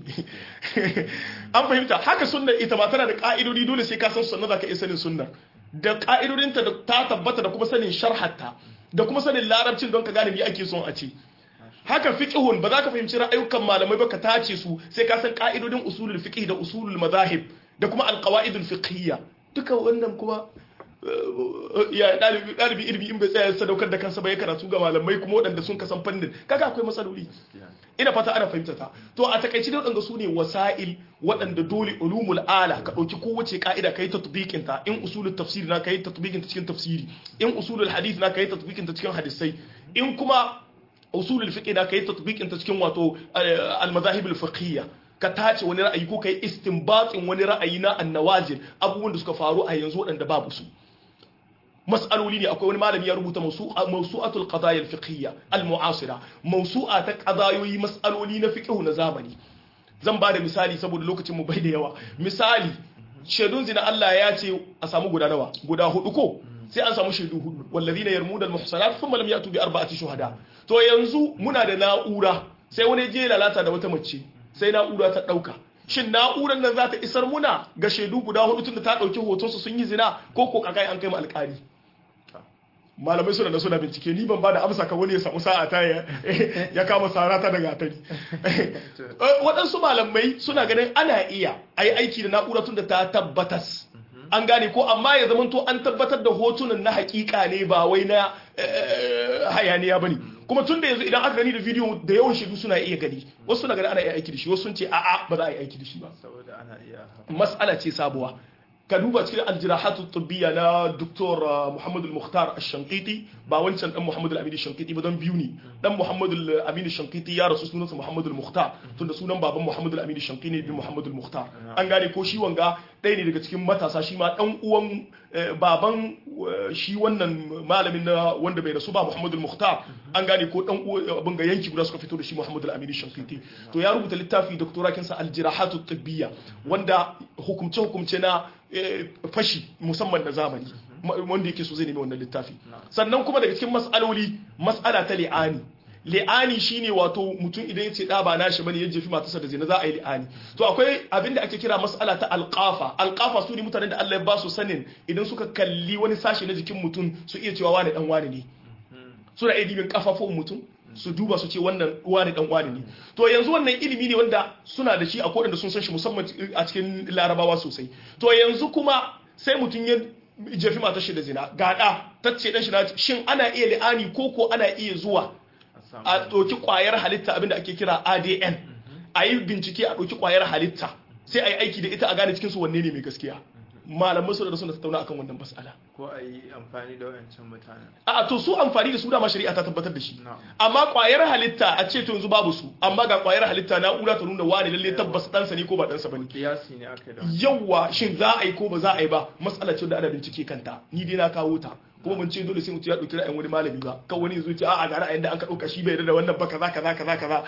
Speaker 2: an fahimta haka sunna ita ma tana da ka'idodi dole sai ka san sunna zaka iya sanin sunna da ka'idodinta da ta tabbata da kuma sanin sharhatta da kuma sanin larabcin don ka gane me ake son a ce haka fiqhun ba za ka fahimci ra'ayukan malamai ba ka tace su sai ka san ka'idodin usulul fiqh da usulul madahib da kuma alqawaidul fiqhiyya duka wannan kuma ya dalibi dalibi ilimi in bai tsaya sadaukar da kansa ba ya karatu ga malamai kuma waɗanda sun kasan fannin kaga akwai matsaloli ina fata ana fahimta ta to a takaice da waɗanda su ne wasa'il waɗanda dole ulumul ala ka ɗauki kowace ka'ida ka yi tatbiqin ta in usulul tafsiri na ka yi tatbiqin ta cikin tafsiri in usulul hadith na ka yi tatbiqin ta cikin hadisai in kuma usulul fiqh na ka yi tatbiqin ta cikin wato al madahib al fiqhiyya ka tace wani ra'ayi ko ka yi istinbatin wani ra'ayi na annawazil abubuwan da suka faru a yanzu waɗanda babu su mas'aloli ne akwai wani malami ya rubuta mawsu'atul qadaya al-fiqhiyya al-mu'asira mawsu'a ta qadayoyi mas'aloli na fiqh na zamani zan ba da misali saboda lokacin mu bai da yawa misali shaidun zina Allah ya ce a samu guda nawa guda hudu ko sai an samu shaidu hudu wallazina yarmuna al-muhsanat thumma lam yatu bi arba'ati shuhada to yanzu muna da na'ura sai wani je lalata da wata mace sai na'ura ta dauka shin na'urar nan za ta isar muna ga shaidu guda hudu tunda ta dauki hoton su sun yi zina ko ko kakai an kai mu alƙali malamai suna da suna bincike ni ban ba da amsa kan wani ya samu sa'a ta ya kama sarata daga atari waɗansu malamai suna ganin ana iya a yi aiki da na'ura tun da ta tabbatas an gane ko amma ya zama to an tabbatar da hotunan na hakika ne ba wai na hayaniya ba ne kuma tun da yanzu idan aka gani da bidiyo da yawan shaidu suna iya gani wasu suna gani ana iya aiki da shi wasu sun ce a'a ba za a yi aiki da shi ba
Speaker 1: saboda ana iya
Speaker 2: mas'ala ce sabuwa ka duba cikin aljirahatu tubbiya na Dr. Muhammad al-Mukhtar al-Shankiti ba wancan dan Muhammad al-Amin al-Shankiti ba dan biyu ne dan Muhammad al-Amin al-Shankiti ya rasu sunansa Muhammad al-Mukhtar tunda sunan baban Muhammad al-Amin al-Shankiti ne bin Muhammad al-Mukhtar an gane ko shi wanga ɗaya ne daga cikin matasa shi ma dan uwan baban shi wannan malamin na wanda bai rasu ba Muhammad al-Mukhtar an gane ko dan abin ga yanki guda suka fito da shi Muhammad al-Amin al-Shankiti to ya rubuta littafi doktorakin sa al-Jirahatu tubbiya wanda hukumce hukumce na fashi musamman na zamani wanda yake so zai nemi wannan littafi sannan kuma daga cikin mas'aloli mas'ala ta li'ani li'ani shine wato mutum idan ya ce da ba nashi bane ya jefi matarsa da zina za a yi li'ani to akwai abin da ake kira mas'ala ta alqafa alqafa su ne mutanen da Allah ya ba su sanin idan suka kalli wani sashi na jikin mutum su iya cewa wani dan wani ne suna iya dibin kafafun mutum su duba su ce wannan wani dan wani ne to yanzu wannan ilimi ne wanda suna da shi a kodin da sun san shi musamman a cikin larabawa sosai to yanzu kuma sai mutum ya jefi matar shi da zina gada tacce dan shi na shin ana iya li'ani ko ko ana iya zuwa a ɗauki ƙwayar halitta abinda ake kira ADN a yi bincike a ɗauki ƙwayar halitta sai a yi aiki da ita a gane cikinsu wanne ne mai gaskiya malaman su da suna tattauna akan wannan mas'ala
Speaker 1: ko a yi amfani da wayancan mutanen
Speaker 2: a to su amfani da su dama shari'a ta tabbatar da shi amma kwayar halitta a ce to yanzu babu su amma ga kwayar halitta na'ura ta nuna wani lalle tabbas ɗansa ne ko ba ɗansa bane
Speaker 1: kiyasi ne aka da
Speaker 2: yawa shin za a yi ko ba za a yi ba matsala ce da ana bincike kanta ni dai na kawo ta kuma mun ce dole sai mutum ya ɗauki ra'ayin wani malami ba kan wani zuci a'a ga ra'ayin da an ka ɗauka shi bai da wannan ba kaza kaza kaza kaza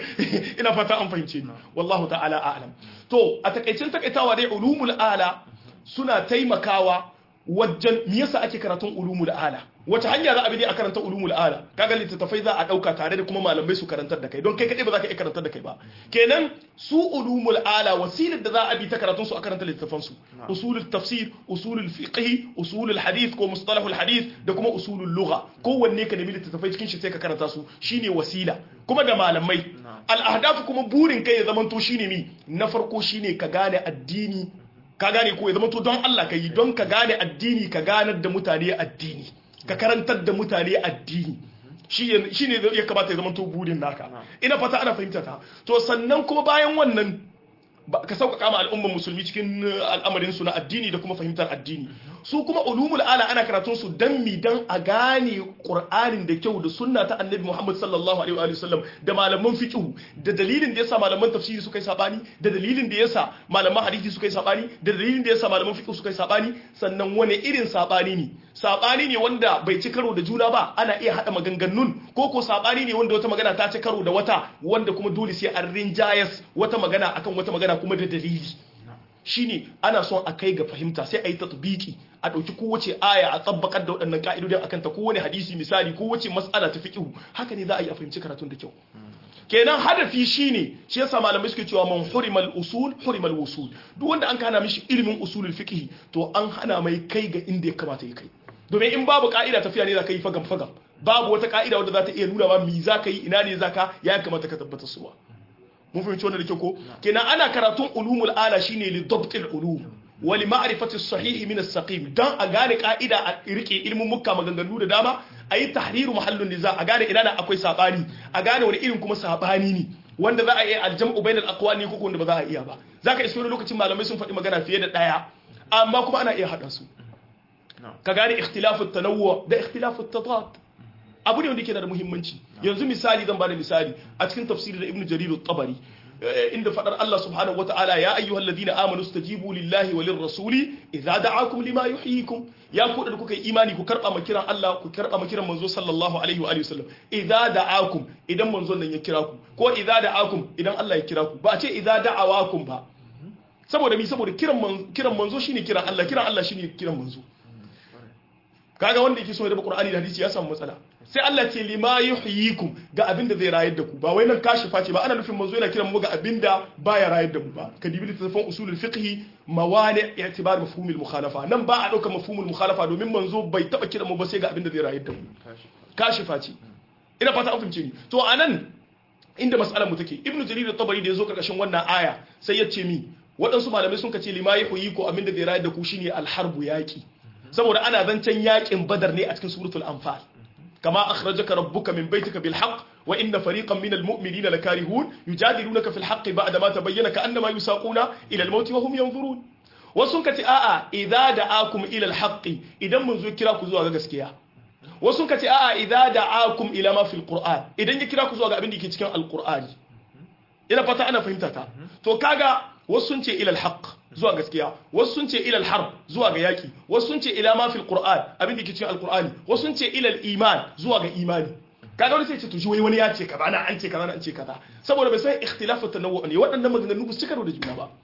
Speaker 2: ina fata an fahimce ni wallahu ta'ala a'lam to a takaicin takaitawa dai ulumul ala suna taimakawa wajen me yasa ake karatun ulumul ala wace hanya za a bi a karanta ulumul ala kaga littattafai za a dauka tare da kuma malamai su karantar da kai don kai kadai ba za ka iya karantar da kai ba kenan su ulumul ala wasilar da za a bi ta karatun su a karanta littattafan su usulul tafsir usulul fiqh usulul hadith ko mustalahul hadith da kuma usulul lugha kowanne ka nemi littattafai cikin shi sai ka karanta su shine wasila kuma da malamai al ahdaf kuma burin kai ya zamanto shine mi na farko shine ka gane addini ka gane ko ya zama to don Allah ka yi don ka gane addini ka ganar da mutane addini ka karantar da mutane addini shi ne ya kamata ya zama to burin naka ina fata ana fahimta ta to sannan kuma bayan wannan ka sauƙaƙa ma al'ummar musulmi cikin al'amarin su na addini da kuma fahimtar addini su kuma ulumul ala ana karatun su dan mi dan a gane qur'anin da kyau da sunna ta annabi Muhammad sallallahu alaihi wa sallam da malaman fiqh da dalilin da yasa malaman tafsiri suka yi sabani da dalilin da yasa malaman hadisi suka yi sabani da dalilin da yasa malaman fiqh suka yi sabani sannan wani irin sabani ne sabani ne wanda bai ci karo da juna ba ana iya hada maganganun ko ko sabani ne wanda wata magana ta ci karo da wata wanda kuma dole sai an rinjayas wata magana akan wata magana kuma da dalili shine ana son a kai ga fahimta sai a yi tatbiki a ɗauki kowace aya a tsabbakar da waɗannan ka'idodin akan ta kowane hadisi misali kowace mas'ala ta fiqhu haka ne za a yi a fahimci karatun da kyau kenan hadafi shine shi yasa malamai suke cewa man hurimal usul hurimal wusul duk wanda an kana mishi ilimin usulul fiqh to an hana mai kai ga inda ya kamata ya kai domin in babu ka'ida tafiya ne za ka yi fagam fagam babu wata ka'ida wadda za ta iya nuna ma me za ka yi ina ne za ka ya kamata ka tabbatar suwa mun fahimci wannan da kyau ko kenan ana karatun ulumul ala shine li dabtil ulum wa li ma'rifati sahih min as-saqim dan a gane ka'ida a rike ilmin mukka maganganu da dama ayi tahriru mahallun niza a gane ina na akwai sabani a gane wani irin kuma sabani ne wanda za a yi aljam'u bainal aqwani ko wanda ba za a iya ba zaka iso wani lokacin malamai sun faɗi magana fiye da daya amma kuma ana iya hada su ka gane ikhtilafu tanawwu da ikhtilafu tadad abu ne wanda yake da muhimmanci yanzu misali zan bada misali a cikin tafsiri da ibnu jarir at-tabari inda fadar Allah subhanahu wataala ya ayyuhal ladina amanu stajibu lillahi walir rasuli idza da'akum lima yuhyikum ya ku da kuka yi imani ku karba makiran Allah ku karba makiran manzo sallallahu alaihi wa alihi wasallam idza da'akum idan manzon nan ya kira ku ko idza da'akum idan Allah ya kira ku ba a ce idza da'awakum ba saboda mi saboda kiran kiran manzo shine kiran Allah kiran Allah shine kiran manzo kaga wanda yake so ya raba Qur'ani da hadisi ya samu matsala sai Allah ce lima yuhyikum ga abin da zai rayar da ku ba wai nan kashi face ba ana nufin manzo yana kiran mu ga abin da baya rayar da mu ba ka dibi littafin usulul fiqh mawani i'tibar mafhumul mukhalafa nan ba a dauka mafhumul mukhalafa domin manzo bai taba kiran mu ba sai ga abin da zai rayar da mu kashi face ina fata an fahimce ni to anan inda mas'alar mu take ibnu jarir at-tabari da yazo karkashin wannan aya sai ya ce mi waɗansu malamai sun kace lima yuhyiku abin da zai rayar da ku shine al-harbu yaqi saboda ana zancen yakin badar ne a cikin suratul anfal كما أخرجك ربك من بيتك بالحق وإن فريقا من المؤمنين لكارهون يجادلونك في الحق بعد ما تبين كأنما يساقون إلى الموت وهم ينظرون wasun ka ce a'a idza da'akum ila alhaqi idan mun zo kira ku zuwa ga gaskiya wasun ka ce a'a idza da'akum ila ma fil qur'an idan ya kira ku zuwa ga abin da ke cikin alqur'ani ina fata ana fahimta ta to kaga wasu sun ce ila alhaq zuwa gaskiya wasu sun ce ila alharb zuwa ga yaki wasu sun ce ila ma fil qur'an abin da ke cikin alqur'ani wasu sun ce ila iman zuwa ga imani kaga wani sai ce to shi wai wani ya ce kaza na an ce kaza na an ce kaza saboda bai san ikhtilafu tanawwu ne waɗannan maganganu ba su cika da juna ba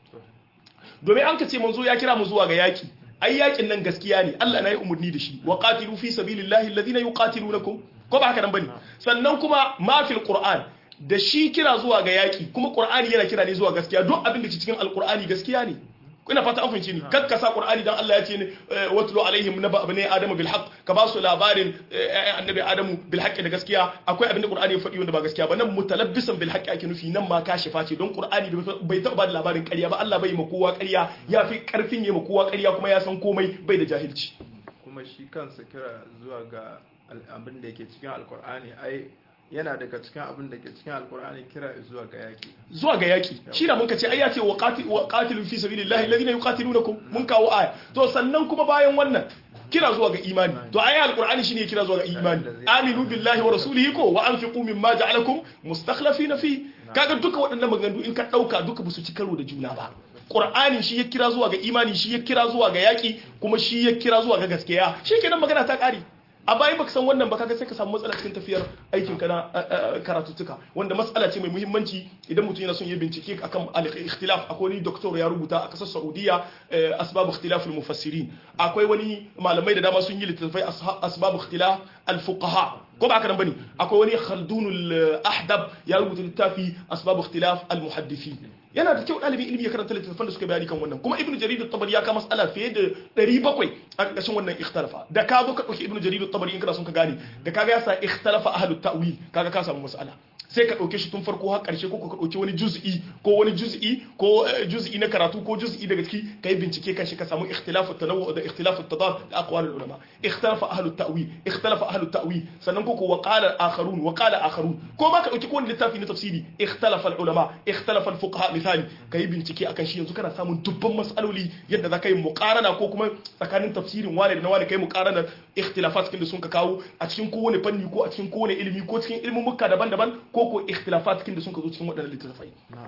Speaker 2: domin an ka ce manzo ya kira mu zuwa ga yaki ai yakin nan gaskiya ne Allah na yi umarni da shi wa qatilu fi sabilillahi alladhina yuqatilunakum ko ba haka nan bane sannan kuma ma fil qur'an da shi kira zuwa ga yaki kuma qur'ani yana kira ne zuwa gaskiya duk abin da ke cikin alqur'ani gaskiya ne ina fata an fahimci ni kakka sa qur'ani dan Allah ya ce ne watlu alaihim naba abni adam bil haqq ka ba su labarin annabi adamu bil haqq da gaskiya akwai abin da qur'ani ya faɗi wanda ba gaskiya ba nan mutalabbisan bil haqq ake nufi nan ma kashifa ce don qur'ani bai taɓa ba da labarin ƙarya ba Allah bai ma kowa ƙarya ya fi ƙarfin ya ma kowa ƙarya kuma ya san komai bai da jahilci
Speaker 1: kuma shi kansa kira zuwa ga abin da yake cikin alkur'ani ai yana daga cikin abin da ke cikin alkur'ani kira zuwa ga yaki
Speaker 2: zuwa ga yaki shi da muka ce ai ya ce wa qatilu fi sabilillahi alladhina yuqatilunakum mun kawo aya to sannan kuma bayan wannan kira zuwa ga imani to ai alqur'ani shine kira zuwa ga imani aminu billahi wa rasulihi ko wa anfiqu mimma ja'alakum mustakhlifina fi kaga duka waɗannan maganganu in ka dauka duka basu ci karo da juna ba Qur'ani shi ya kira zuwa ga imani shi ya kira zuwa ga yaki kuma shi ya kira zuwa ga gaskiya shikenan magana ta kare a bayan baka san wannan ba kaga sai ka samu matsala cikin tafiyar aikin ka na karatuttuka wanda matsala ce mai muhimmanci idan mutum yana son ya bincike akan al-ikhtilaf akwai wani doctor ya rubuta a kasar Saudiya asbab ikhtilaf al-mufassirin akwai wani malamai da dama sun yi littattafai asbab ikhtilaf al-fuqaha ko ba haka nan bane akwai wani Khaldun al-Ahdab ya rubuta littafi asbab ikhtilaf al-muhaddithin yana da kyau ɗalibin ilimi ya karanta littattafan da suka bayani kan wannan kuma ibnu jarir at-tabari ya kama mas'ala fiye da 700 a ƙarƙashin wannan ikhtalafa da ka zo ka ɗauki ibnu jarir at-tabari in kana son ka gane da kaga ya sa ikhtalafa ahlut ta'wil kaga ka samu mas'ala sai ka ɗauke shi tun farko har ƙarshe ko ka ɗauki wani juz'i ko wani juz'i ko juz'i na karatu ko juz'i daga ciki ka yi bincike kan shi ka samu ikhtilafu tanawwu da ikhtilafu tadad da aqwal ulama ikhtalafa ahlut ta'wil ikhtalafa ahlut ta'wil sannan ko ko wa qala akharun wa qala akharun ko ma ka ɗauki ko wani littafi na tafsiri ikhtalafa ulama ikhtalafa fuqaha misali ka yi bincike akan shi yanzu kana samun dubban mas'aloli yadda za ka yi muqarana ko kuma tsakanin tafsirin wani da na wani kai muqarana ikhtilafat kin da sun ka kawo a cikin kowane fanni ko a cikin kowane ilimi ko cikin ilimin mukka daban-daban ko ko ikhtilafat kin da sun ka zo cikin waɗannan littattafai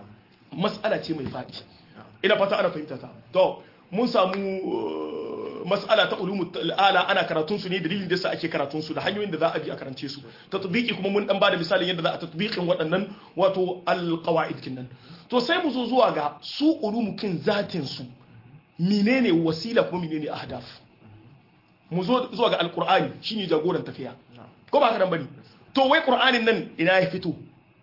Speaker 2: mas'ala ce mai faɗi ina fata ana fahimta ta to mun samu mas'ala ta ulumul ala ana karatun su ne dalilin da yasa ake karatun su da hanyoyin da za a bi a karance su tatbiqi kuma mun dan bada misalin yadda za a tatbiqin waɗannan wato alqawaid kinnan to sai mu zo zuwa ga su ulumukin zatin su menene wasila kuma menene ahdaf mu zo zuwa ga alqur'ani shine jagoran tafiya ko ba haka nan bane to wai qur'anin nan ina ya fito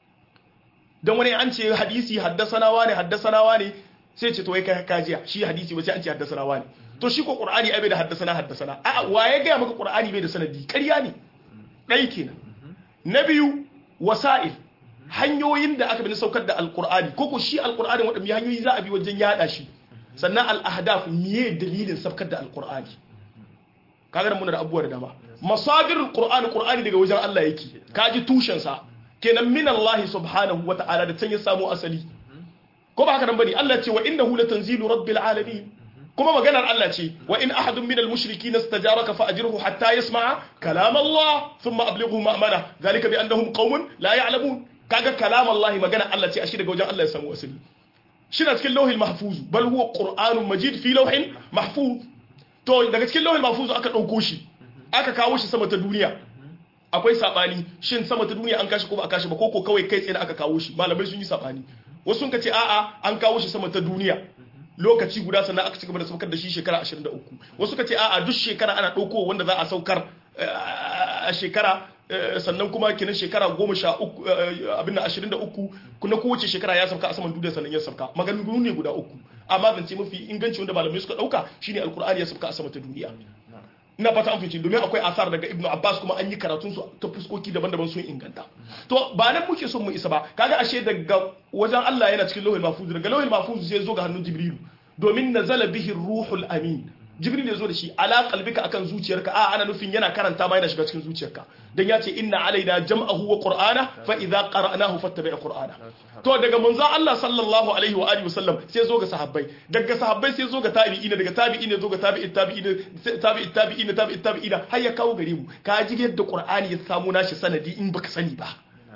Speaker 2: dan wani an ce hadisi haddasana wani haddasana wani sai ce to wai kai kajiya shi hadisi ba sai an ce haddasana wani to shi ko qur'ani ai bai da haddasana haddasana a waye ga maka qur'ani bai da sanadi ƙarya ne dai kenan na biyu wasa'il hanyoyin da aka bi saukar da alqur'ani ko ko shi alqur'ani wadanne hanyoyi za a bi wajen yada shi sannan al-ahdaf miye dalilin saukar da alqur'ani kaga nan muna da abubuwa da dama masadirul qur'ani qur'ani daga wajen Allah yake kaji tushen sa kenan min Allah subhanahu wa ta'ala da can ya samu asali ko ba haka nan bane Allah ce wa innahu latanzilu rabbil alamin kuma maganar Allah ce wa in ahadun minal mushrikeena istajaraka fa ajirhu hatta yasma'a kalam Allah thumma ablighu ma'mana zalika bi annahum qaumun la ya'lamun kaga kalam Allah maganar Allah ce ashi daga wajen Allah ya samu asali shi na cikin lauhin mahfuz bal huwa qur'anun majid fi lauhin mahfuz to daga cikin lauhin mahfuz aka dauko shi aka kawo shi sama ta duniya akwai sabani shin sama ta duniya an kashi ko ba a kashi ba koko kawai kai tsaye aka kawo shi malamai sun yi sabani wasu sun ce a'a an kawo shi sama ta duniya lokaci guda sannan aka cigaba da saukar da shi shekara 23 wasu ka ce a'a duk shekara ana ɗauko wanda za a saukar a shekara sannan kuma kenan shekara goma sha uku abin da ashirin da uku kuna kowace shekara ya sauka a saman duniya sannan ya sauka maganganu ne guda uku amma zance mafi inganci wanda malamai suka dauka shine alkur'ani ya sauka a sama ta duniya ina fata an fice domin akwai asar daga ibnu abbas kuma an yi karatun su ta fuskoki daban-daban sun inganta to ba nan muke son mu isa ba kaga ashe daga wajen Allah yana cikin lauhul mahfuz daga lauhul mahfuz sai zo ga hannun jibrilu domin nazala bihi ruhul amin jibril ya zo da shi ala qalbika akan zuciyarka a ana nufin yana karanta ma yana shiga cikin zuciyarka dan ya ce inna alaina jam'ahu wa qur'ana fa idza qara'nahu fattabi' qur'ana to daga manzon Allah sallallahu alaihi wa alihi wasallam sai zo ga sahabbai daga sahabbai sai zo ga tabi'ina daga tabi'ina zo ga tabi'in tabi'ina tabi'in tabi'ina tabi'in tabi'ina har ya kawo gare mu ka ji yadda qur'ani ya samu nashi sanadi in baka sani ba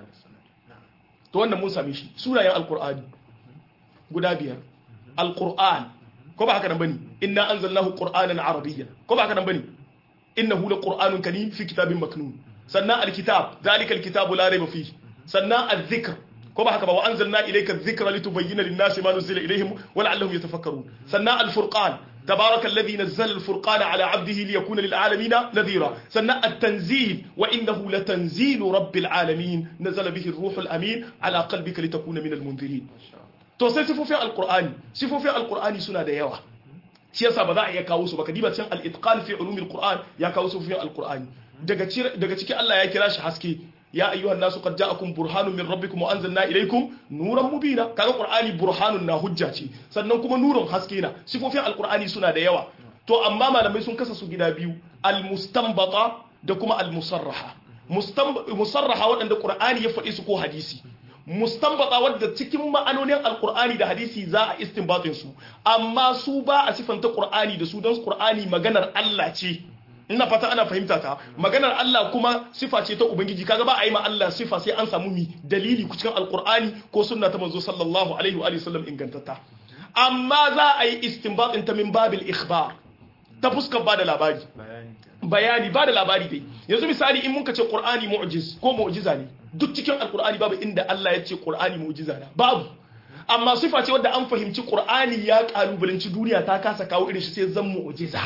Speaker 2: to wannan mun same shi sunayen alqur'ani guda biyar alqur'an ko ba haka nan bane inna anzalnahu qur'anan arabiyyan ko ba haka nan bane innahu laqur'anun karim fi kitabin maknun sannan alkitab zalika alkitabu la rayba fihi sannan adh-dhikr ko ba haka ba wa anzalna ilayka adh-dhikra litubayyana lin-nasi ma nuzila ilayhim wa la'allahum yatafakkarun sannan al-furqan تبارك الذي نزل الفرقان على عبده ليكون للعالمين نذيرا سنة التنزيل وإنه لتنزيل رب العالمين نزل به الروح الأمين على قلبك لتكون من المنذرين to sai sifofin alkur'ani sifofin alkur'ani suna da yawa shi yasa ba za a iya kawo su ba kadiba cikin al-itqan fi ulumil qur'an ya kawo sifofin alkur'ani daga daga cikin Allah ya kira shi haske ya ayyuhan nasu qad ja'akum burhanun min rabbikum wa anzalna ilaykum nuran mubina kaga qur'ani burhanun na hujja ce sannan kuma nurun haske na sifofin alkur'ani suna da yawa to amma malamai sun kasa su gida biyu al-mustanbata da kuma al-musarraha musarraha waɗanda qur'ani ya faɗi su ko hadisi mustanbata wadda cikin ma'anonin alkur'ani da hadisi za a istinbatin su amma su ba a sifanta qur'ani da su don qur'ani maganar Allah ce ina fata ana fahimta ta maganar Allah kuma sifa ce ta ubangiji kaga ba a yi ma Allah sifa sai an samu mi dalili cikin alkur'ani ko sunna ta manzo sallallahu alaihi wa sallam ingantatta amma za a yi istinbatin ta min babil ikhbar ta fuskar ba da labari bayani ba da labari dai yanzu misali in muka ce qur'ani mu'jiz ko mu'jiza ne duk cikin alqur'ani babu inda Allah ya ce qur'ani mu'jiza na babu amma sifa ce wadda an fahimci qur'ani ya kalubalanci duniya ta kasa kawo irin shi sai zan mu'jiza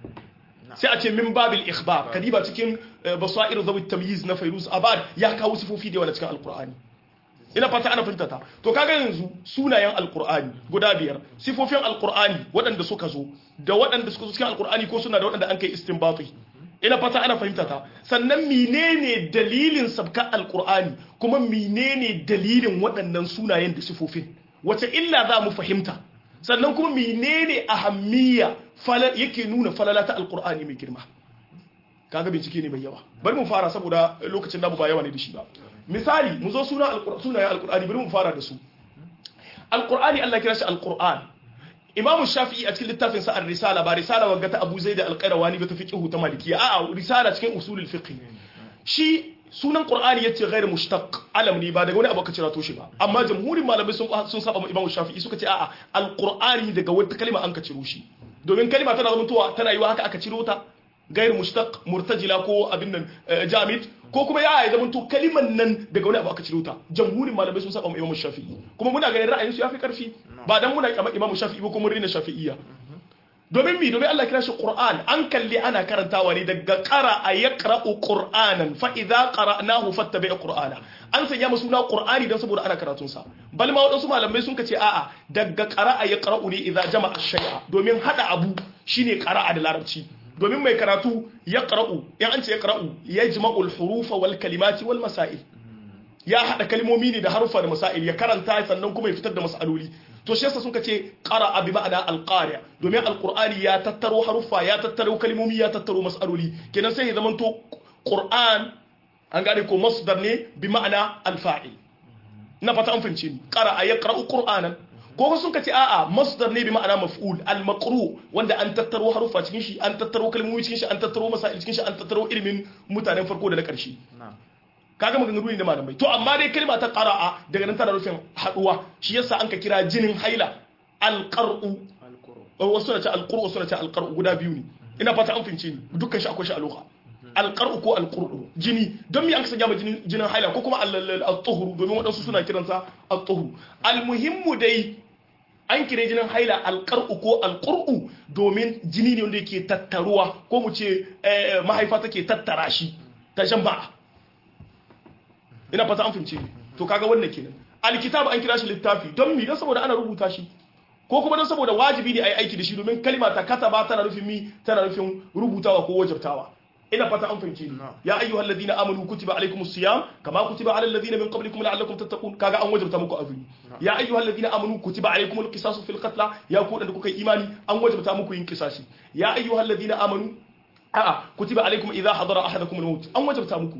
Speaker 2: sai a ce min babil ikhbar kadiba cikin basair zawi tamyiz na fayruz abad ya kawo sifofi da yawa cikin alqur'ani ina fata ana fahimta ta to kaga yanzu sunayen alqur'ani guda biyar sifofin alqur'ani waɗanda suka zo da waɗanda suka zo cikin alqur'ani ko suna da waɗanda an kai istinbati ina fata ana fahimta ta sannan menene dalilin sabka alqur'ani kuma menene dalilin waɗannan sunayen da sifofin wace illa za mu fahimta sannan kuma menene ahammiya yake nuna falala ta alqur'ani mai girma kaga bincike ne mai yawa bari mu fara saboda lokacin namu ba yawa ne da shi ba misali mu zo suna sunayen alkur'ani bari mu fara da su alkur'ani Allah kira shi alkur'an imamu shafi'i a cikin littafin sa ar-risala ba risala wanga ta abu zaid al-qayrawani ba ta fiqhu ta malikiya a'a risala cikin usulul fiqh shi sunan qur'ani yace ghairu mushtaq alam ne ba daga wani abu ka cira to shi ba amma jamhurin malamai sun sun saba imamu shafi'i suka ce a'a alkur'ani daga wata kalma an ka ciro shi domin kalma tana zama tana yiwa haka aka ciro ta gairu mushtaq murtajila ko abin nan jamid ko kuma ya yi zaman to kaliman nan daga wani abu aka ciro ta jamhurin malamai sun saba mu imamu shafi'i kuma muna ganin ra'ayin su yafi karfi ba dan muna kama imamu shafi'i ba kuma rina shafi'iyya domin mi domin Allah kira shi Qur'an an kalli ana karantawa ne daga qara a yaqra'u Qur'anan fa idza qara'nahu fattabi' Qur'ana an sanya mu suna Qur'ani dan saboda ana karatun sa bal ma wadansu malamai sun kace a'a daga qara'a yaqra'u ne idza jama'a shay'a domin hada abu shine qara'a da larabci domin mai karatu ya ƙara'u ya an ce ya ƙara'u ya jima'ul hurufa wal kalimati wal masail ya haɗa kalmomi ne da harufa da masail ya karanta sannan kuma ya fitar da masaloli to shi yasa sun ce qara'a bi ma'ana alqari domin alqur'ani ya tattaro harufa ya tattaro kalmomi ya tattaro masaloli kenan sai ya zamanto qur'an an gane ko masdar ne bi ma'ana alfa'il na fata an fahimce ni qara'a yaqra'u qur'anan ko sun ce a'a masdar ne bi ma'ana maf'ul al-maqru wanda an tattaro harufa cikin shi an tattaro kalmomi cikin shi an tattaro masail cikin shi an tattaro ilimin mutanen farko da na karshe kaga maganganu ne na malamai to amma dai kalma ta qara'a daga nan tana nufin haduwa shi yasa an ka kira jinin haila al-qar'u wasu na ce al-qur'u wasu na ce al-qar'u guda biyu ne ina fata an fince ni dukkan shi akwai shi a lugha al-qar'u ko al-qur'u jini don me an sanya ma jinin jinin haila ko kuma al-tuhuru domin wadansu suna kiransa al-tuhuru al-muhimmu dai an kire jinin haila alƙar'u ko alƙur'u domin jini ne wanda yake tattaruwa ko mu ce mahaifa take tattara shi ta jama'a ina fata an fahimce ni to kaga wannan kenan alkitab an kira shi littafi don mi dan saboda ana rubuta shi ko kuma don saboda wajibi ne a yi aiki da shi domin kalma ta kataba tana nufin mi tana nufin rubutawa ko wajabtawa ina fata an fahimce ni ya ayyuhal ladina amanu kutiba alaykumus siyam kama kutiba alal ladina min qablikum la'allakum tattaqun kaga an wajabta muku azumi ya ayyuhal ladina amanu kutiba alaykumul qisasu fil qatl ya ku da kuka yi imani an wajabta muku yin qisasi ya ayyuhal ladina amanu a'a kutiba alaykum idha hadara ahadakum al-maut an wajabta muku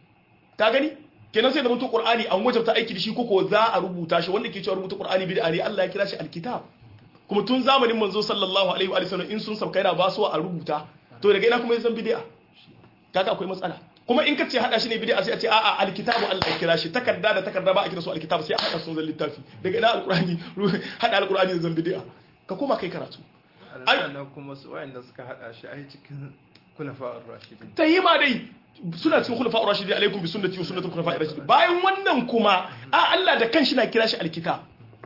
Speaker 2: ka gani kenan sai da mutu qur'ani an wajabta aiki da shi ko za a rubuta shi wanda ke cewa rubuta qur'ani bid'a ne Allah ya kira shi alkitab kuma tun zamanin manzo sallallahu alaihi wa sallam in sun sauka yana ba su a rubuta to daga ina kuma zan bid'a kaga akwai matsala kuma in ka ce hada shi ne bid'a sai a ce a'a alkitabu Allah ya kira shi takarda da takarda ba a kira su alkitab sai a hada su zan littafi daga ina alqur'ani hada alqur'ani zan bid'a ka koma kai karatu
Speaker 1: sannan kuma su wayanda suka hada shi ai cikin kulafa'ur rashidin
Speaker 2: tayyima dai suna cikin khulafa'ur rashidin alaikum bi sunnati wa sunnati khulafa'ir rashidin bayan wannan kuma a Allah da kanshi na kira shi alkitab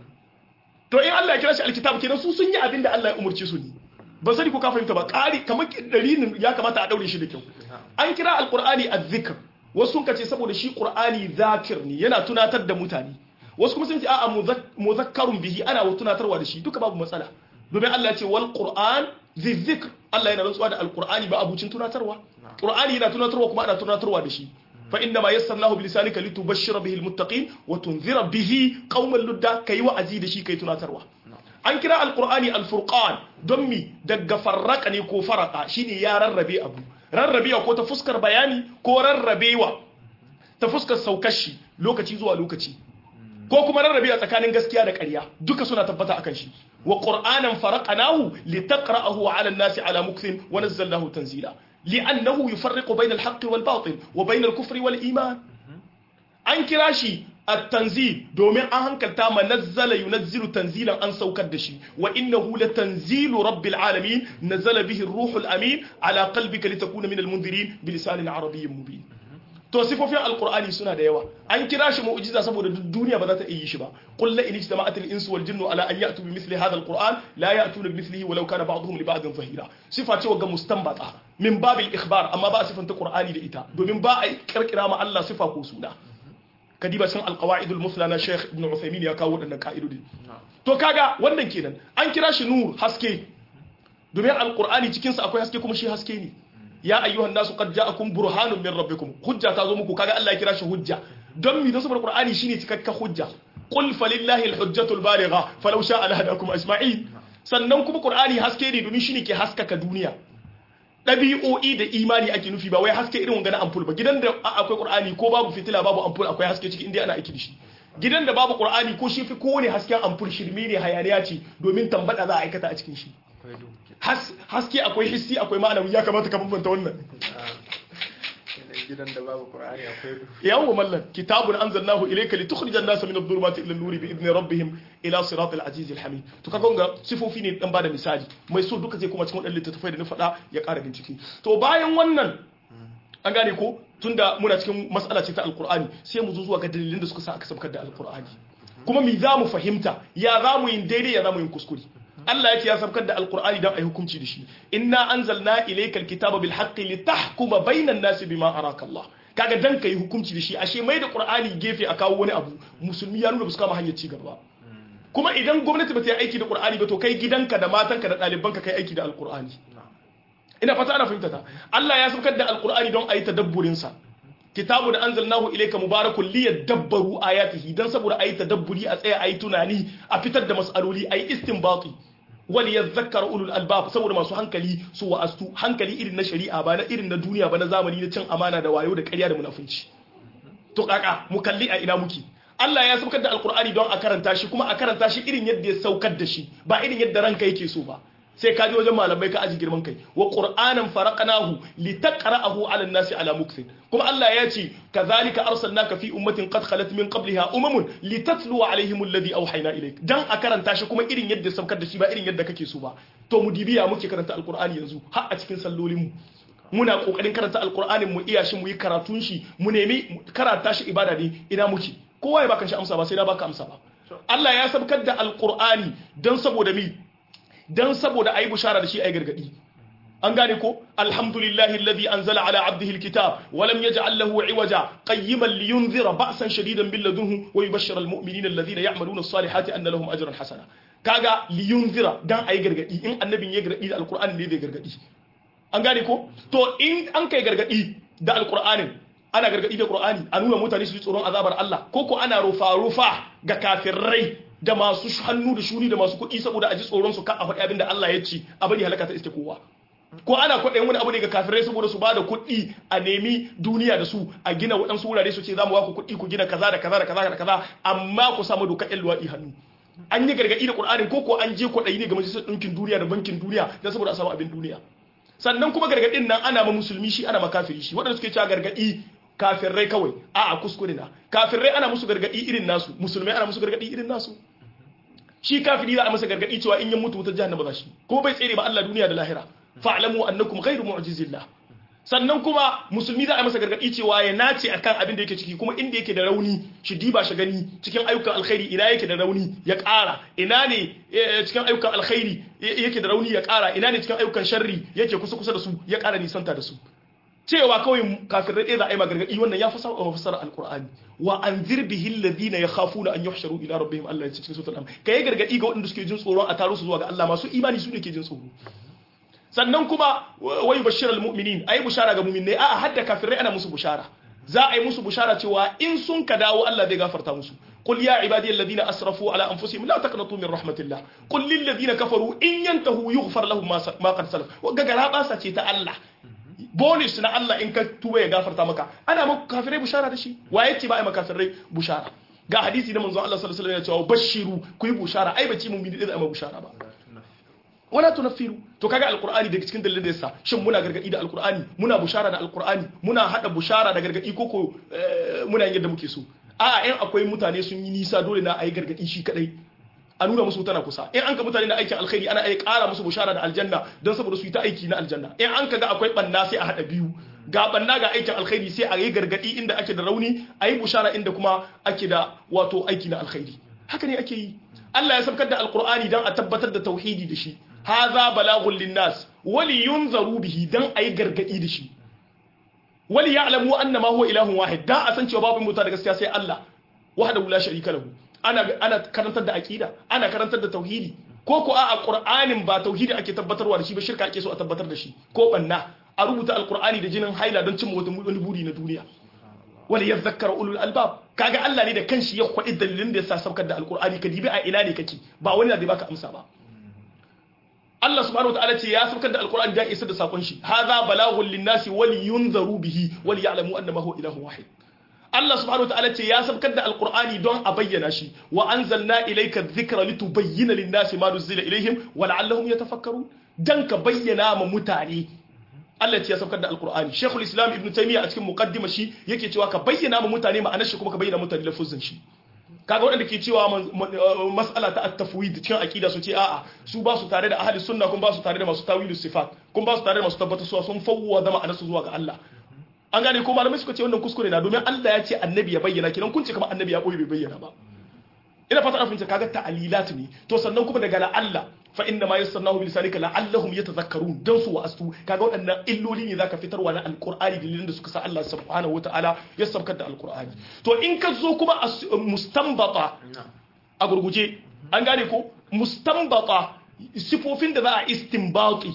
Speaker 2: to in Allah ya kira shi alkitab kenan su sun yi abin da Allah ya umurce su ne ba sani ko ka fahimta ba ƙari kamar dalilin ya kamata a daure shi da kyau an kira alqur'ani azzikr wasu sun kace saboda shi qur'ani zakir ne yana tunatar da mutane wasu kuma sun ce a'a muzakkarun bihi ana tunatarwa da shi duka babu matsala domin Allah ya ce wal qur'an zikr Allah yana rantsuwa da alqur'ani ba abucin tunatarwa qur'ani yana tunatarwa kuma ana tunatarwa da shi fa inna ma yassarnahu bilisanika litubashshira bihi almuttaqin wa tunzira bihi qauman ludda kai wa'azi da shi kai tunatarwa an kira alqur'ani alfurqan don mi daga farraka ne ko faraka shine ya rarrabe abu rarrabewa ko ta fuskar bayani ko rarrabewa ta fuskar saukashi lokaci zuwa lokaci ko kuma rarrabewa tsakanin gaskiya da ƙarya duka suna tabbata akan shi wa qur'anan faraqnahu litaqra'ahu 'ala an-nasi 'ala mukthin wa nazzalnahu tanzila li'annahu yufarriqu bayna al-haqqi wal batil wa bayna al-kufri wal iman an kira shi at-tanzil domin an hankalta ma nazzala yunazzilu tanzilan an saukar da shi wa innahu latanzilu rabbil alamin nazala bihi ar-ruhul amin ala qalbika litakuna min al-munzirin bilisanin arabiyyin mubin to sifofin alqur'ani suna da yawa an kira shi mu'jiza saboda duk duniya ba za ta iya shi ba qul la in ijtama'at al-insu wal jinnu ala an ya'tu bi mithli hadha al-qur'an la ya'tuna bi mithlihi walau kana ba'dhum li ba'dhin zahira sifa ce ga mustanbata min babil ikhbar amma ba a sifanta qur'ani da ita domin ba a kirkira ma Allah sifa ko suna kadiba sun alqawaidul musla na Sheikh Ibn Uthaymeen ya kawo wadannan ka'idodi to kaga wannan kenan an kira shi nur haske domin alqur'ani cikin sa akwai haske kuma shi haske ne ya ayyuhan nasu qad ja'akum burhanun min rabbikum hujja ta zo muku kaga Allah ya kira shi hujja don mi da saboda qur'ani shine cikakka hujja qul falillahi alhujjatul baligha falau sha'a lahadakum ajma'in sannan kuma qur'ani haske ne domin shine ke haskaka duniya ɗabi'o'i da imani ake nufi ba wai haske irin wanga na ampul ba gidan da akwai qur'ani ko babu fitila babu ampul akwai haske ciki inda ana aiki da shi gidan da babu qur'ani ko shi fi kowane hasken ampul shirme ne hayaniya ce domin tambada za a aikata a cikin shi haske akwai hissi akwai ma'anawi ya kamata ka bambanta wannan
Speaker 1: gidan da babu qur'ani akwai duhu
Speaker 2: yawwa mallan kitabun anzalnahu ilayka litukhrijan an-nasa min adh-dhulumati ila an-nuri bi idni rabbihim ila siratil aziz al-hamid to kaga ga sifofi ne dan bada misali mai so duka zai kuma cikin wadannan littattafai da na faɗa ya ƙara bincike to bayan wannan an gane ko tunda muna cikin mas'ala ce ta alqur'ani sai mu zo zuwa ga dalilin da suka sa aka sabkar da alqur'ani kuma me za mu fahimta ya za mu yin daidai ya za mu yin kuskure Allah ya ce ya sabkar da alkur'ani don a yi hukunci da shi inna anzalna ilayka alkitaba bil haqqi litahkuma bainan nasi bima araka Allah kaga dan kai hukunci da shi ashe mai da qur'ani gefe a kawo wani abu musulmi ya nuna ba su kama hanyar ci gaba kuma idan gwamnati ba ta yi aiki da qur'ani ba to kai gidanka da matanka da ɗalibanka kai aiki da alkur'ani ina fata ana fahimta ta Allah ya sabkar da alkur'ani don a yi tadabburin sa kitabu da anzalnahu ilayka mubarakun liyadabbaru ayatihi dan saboda ayi tadabburi a tsaya ayi tunani a fitar da mas'aloli ayi istinbati wal yadhakkar ulul albab saboda masu hankali su wa'astu hankali irin na shari'a ba na irin na duniya ba na zamani na cin amana da wayo da ƙarya da munafunci to kaka mu kalli a ina muke Allah ya saukar da alkur'ani don a karanta shi kuma a karanta shi irin yadda ya saukar da shi ba irin yadda ranka yake so ba sai ka je wajen malamai ka aji girman kai wa qur'anan faraqnahu litaqra'ahu 'ala an-nasi 'ala mukthin kuma Allah ya ce kazalika arsalnaka fi ummatin qad khalat min qabliha umamun litatlu 'alayhim alladhi awhayna ilayk dan a karanta shi kuma irin yadda saukar da shi ba irin yadda kake so ba to mu dibiya muke karanta alqur'ani yanzu har a cikin sallolin mu muna kokarin karanta alqur'anin mu iya shi mu yi karatun shi mu nemi karanta shi ibada ne ina muke kowa ya baka shi amsa ba sai na baka amsa ba Allah ya sabkar da alqur'ani dan saboda mi don saboda a yi bushara da shi a yi gargadi an gane ko alhamdulillahi alladhi anzala ala abdihi alkitab wa lam yaj'al lahu iwaja qayyiman liyunzira ba'san shadidan min ladunhu wa yubashshira almu'minina alladhina ya'maluna as-salihati anna lahum ajran hasana kaga liyunzira dan ayi gargadi in annabin ya gargadi da alqur'ani ne zai gargadi an gane ko to in an kai gargadi da alqur'anin ana gargadi da qur'ani a nuna mutane su ji tsoron azabar Allah ko ko ana rufa rufa ga kafirai da masu hannu da shuni da masu kuɗi saboda a ji tsoron su ka a faɗi abin da Allah ya ci a bari halaka ta iske kowa ko ana kwaɗayin wani abu ne ga kafirai saboda su bada kuɗi a nemi duniya da su a gina waɗansu wurare su ce za mu ba ku kuɗi ku gina kaza da kaza da kaza da kaza amma ku samu dokar ƴan luwaɗi hannu an yi gargaɗi da ƙur'anin ko ko an je kwaɗayi ne ga majalisar ɗinkin duniya da bankin duniya don saboda a samu abin duniya sannan kuma gargaɗin nan ana ma musulmi shi ana ma kafiri shi waɗanda suke cewa gargaɗi kafirai kawai a'a kuskure na kafirai ana musu gargaɗi irin nasu musulmai ana musu gargaɗi irin nasu shi kafiri za a masa gargaɗi cewa in ya mutu wutar jahannama za shi ko bai tsere ba Allah duniya da lahira fa'lamu annakum ghayru mu'jizillah sannan kuma musulmi za a masa gargadi cewa ya nace akan abin da yake ciki kuma inda yake da rauni shi diba shi gani cikin ayyukan alkhairi ina yake da rauni ya ƙara ina ne cikin ayyukan alkhairi yake da rauni ya ƙara ina ne cikin ayyukan sharri yake kusa kusa da su ya ƙara nisanta da su cewa kawai kafirai ɗaya za a yi magargaɗi wannan ya fasa wa fassara alƙur'ani wa an zirbihi alladhina yakhafuna an yuhsharu ila rabbihim Allah ya ce cikin suratul ka yi gargaɗi ga waɗanda suke jin tsoron a taro su zuwa ga Allah masu imani su ne ke jin tsoro sannan kuma wai bashir almu'minin ayi bushara ga mu'minai a hadda kafirai ana musu bushara za a yi musu bushara cewa in sun ka dawo Allah zai gafarta musu قل يا عبادي الذين اسرفوا على انفسهم لا تقنطوا من رحمه الله قل للذين كفروا ان ينتهوا يغفر لهم ما قد سلف وغغرا باسا ce ta Allah bonus na Allah in ka tuba ya gafarta maka ana maka kafirai bushara da shi waye ce ba ai maka kafirai bushara ga hadisi na manzon Allah sallallahu alaihi wasallam ya ce bashiru ku yi bushara ai bace mun bi da ai bushara ba wala tunaffiru to kaga alqur'ani daga cikin dalilin da yasa shin muna gargadi da alqur'ani muna bushara da alqur'ani muna hada bushara da gargadi koko muna yin yadda muke so a in akwai mutane sun yi nisa dole na ayi gargadi shi kadai a nuna musu tana kusa in an ka mutane na aikin alkhairi ana iya ƙara musu bushara da aljanna don saboda su yi ta aiki na aljanna in an ka ga akwai banna sai a hada biyu ga banna ga aikin alkhairi sai a yi gargadi inda ake da rauni a yi bushara inda kuma ake da wato aiki na alkhairi haka ne ake yi Allah ya sabkar da alqur'ani dan a tabbatar da tauhidi da shi haza balagun linnas wali yunzaru bihi dan ayi gargadi da shi wali ya'lamu annama huwa ilahun wahid dan a san cewa babu mutu da gaskiya sai Allah wahdahu la sharika lahu ana ana karantar da aqida ana karantar da tauhidi ko ko a qur'anin ba tauhidi ake tabbatarwa da shi ba shirka ake so a tabbatar da shi ko banna a rubuta alqur'ani da jinin haila don cimma wani buri na duniya wani ya zakkar ulul albab kaga Allah ne da kanshi ya kwaɗi dalilin da ya sa saukar da alqur'ani ka dibi a ina ne kake ba wani da zai baka amsa ba Allah subhanahu wataala ce ya saukar da alqur'ani da isa da sakon shi hadha balaghun linnasi wal yunzaru bihi wal ya'lamu annama huwa ilahun wahid Allah subhanahu wataala ce ya saukar da alqur'ani don a bayyana shi wa anzalna ilayka dhikra litubayyana linnasi ma nuzila ilayhim wa la'allahum yatafakkarun dan ka bayyana ma mutane Allah ce ya saukar da alqur'ani Sheikhul Islam Ibn Taymiyyah a cikin muqaddima shi yake cewa ka bayyana ma mutane ma'anar shi kuma ka bayyana mutane lafuzin shi kaga waɗanda ke cewa mas'ala ta at-tafwid cikin aqida su ce a'a su ba su tare da ahli sunna kun ba su tare da masu tawilus sifat kun ba su tare da masu tabbatar suwa sun fawwa da ma'anar su zuwa ga Allah an gane ko malamai suka ce wannan kuskure na domin Allah ya ce annabi ya bayyana kinan kun ce kamar annabi ya koyi bai bayyana ba ina fata an fahimta kaga ta'alilat ne to sannan kuma daga la Allah fa inna ma yassarnahu bi lisanika la'allahum yatadhakkarun dan su wa'astu kaga waɗannan illoli ne zaka fitarwa na alqur'ani dalilin da suka sa Allah subhanahu wata'ala ya sabkar da alqur'ani to in ka zo kuma mustanbata a gurguje an gane ko mustanbata sifofin da za a istinbati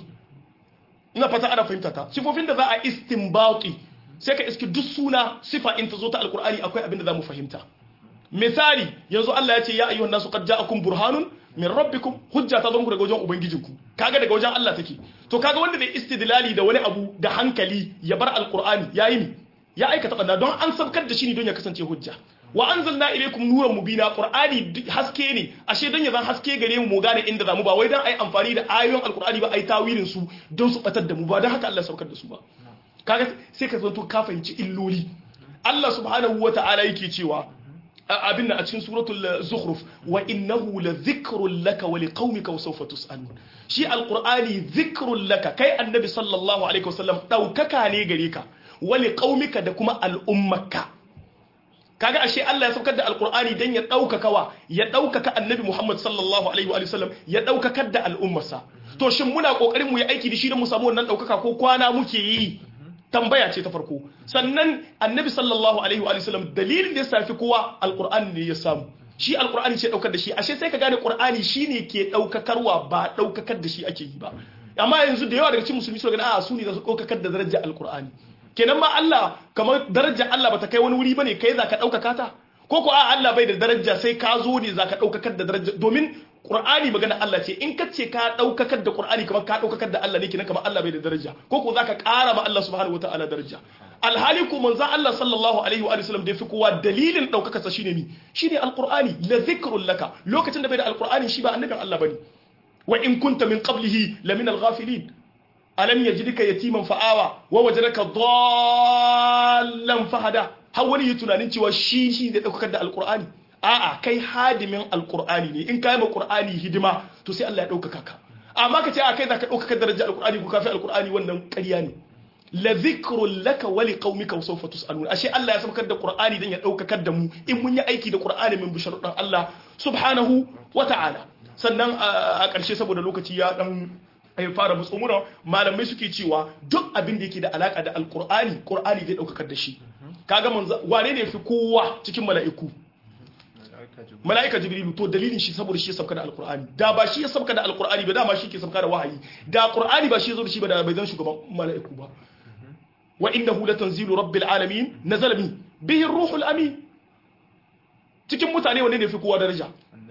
Speaker 2: ina fata ana fahimta ta sifofin da za a istinbati sai ka iski duk suna sifa in ta zo ta alqur'ani akwai abin da za mu fahimta misali yanzu Allah ya ce ya ayyuhan nasu qad ja'akum burhanun min rabbikum hujja ta zo muku daga wajen ubangijinku kaga daga wajen Allah take to kaga wanda da istidlali da wani abu da hankali ya bar alqur'ani yayi mi ya aikata banna don an sabkar da shi ne don ya kasance hujja wa anzalna ilaykum nuran mubina qur'ani haske ne ashe don ya zan haske gare mu mu gane inda zamu ba wai dan ai amfani da ayoyin alqur'ani ba ai tawilin su don su batar da mu ba don haka Allah sabkar da su ba kaga sai ka zanto ka fahimci illoli Allah subhanahu wata'ala yake cewa abin nan a cikin suratul zukhruf wa innahu la dhikrun laka wa liqaumika wa sawfa tusalun shi alqur'ani dhikrun laka kai annabi sallallahu alaihi wasallam daukaka ne gare ka wa liqaumika da kuma al'ummaka kaga ashe Allah ya saukar da alqur'ani dan ya daukaka wa ya daukaka annabi Muhammad sallallahu alaihi wa sallam ya daukakar da al'ummarsa to shin muna kokarin mu yi aiki da shi don mu samu wannan daukaka ko kwana muke yi tambaya ce ta farko sannan annabi sallallahu alaihi wa sallam dalilin da ya safi kowa alqur'ani ne ya samu shi alqur'ani ce daukar da shi ashe sai ka gane qur'ani shine ke daukakarwa ba daukakar da shi ake yi ba amma yanzu da yawa daga cikin musulmi suna ganin a su ne za su daukakar da darajar alqur'ani kenan ma Allah kamar darajar Allah bata kai wani wuri bane kai zaka daukaka ta ko ko a Allah bai da daraja sai ka zo ne zaka daukakar da daraja domin Qur'ani magana Allah ce in ka ce ka daukakar da Qur'ani kamar ka daukakar da Allah ne kenan kamar Allah bai da daraja ko ko zaka ƙara ma Allah subhanahu wataala daraja alhali ko manzo Allah sallallahu alaihi wa sallam da fi kowa dalilin daukakar sa shine mi shine alqur'ani la dhikrul laka lokacin da bai da alqur'ani shi ba annabin Allah bane wa in kunta min qablihi la min al-ghafilin alam yajidka yatiman fa'awa wa wajadaka dallan fahada har wani yi tunanin cewa shi shi da daukar da alqur'ani a'a kai hadimin alqur'ani ne in kai ma qur'ani hidima to sai Allah ya daukaka ka amma ka ce a kai zaka daukaka darajar alqur'ani ko kafi alqur'ani wannan ƙarya ne la dhikrun laka wa liqaumika wa sawfa tus'alun ashe Allah ya saukar da qur'ani dan ya daukakar da mu in mun yi aiki da qur'ani min bisharudan Allah subhanahu wa ta'ala sannan a ƙarshe saboda lokaci ya dan ya fara mutsumuna malamai suke cewa duk abin da yake da alaka da alkur'ani qur'ani zai daukakar da shi kaga manzo wane ne fi kowa cikin mala'iku mala'ika jibrilu to dalilin shi saboda shi ya sauka da alkur'ani da ba shi ya sauka da alkur'ani ba dama shi ke sauka da wahayi da qur'ani ba shi ya zo da shi ba da bai zan shugaban mala'iku ba wa innahu latanzilu rabbil alamin nazala bi bihi ruhul amin cikin mutane wanne ne fi kowa daraja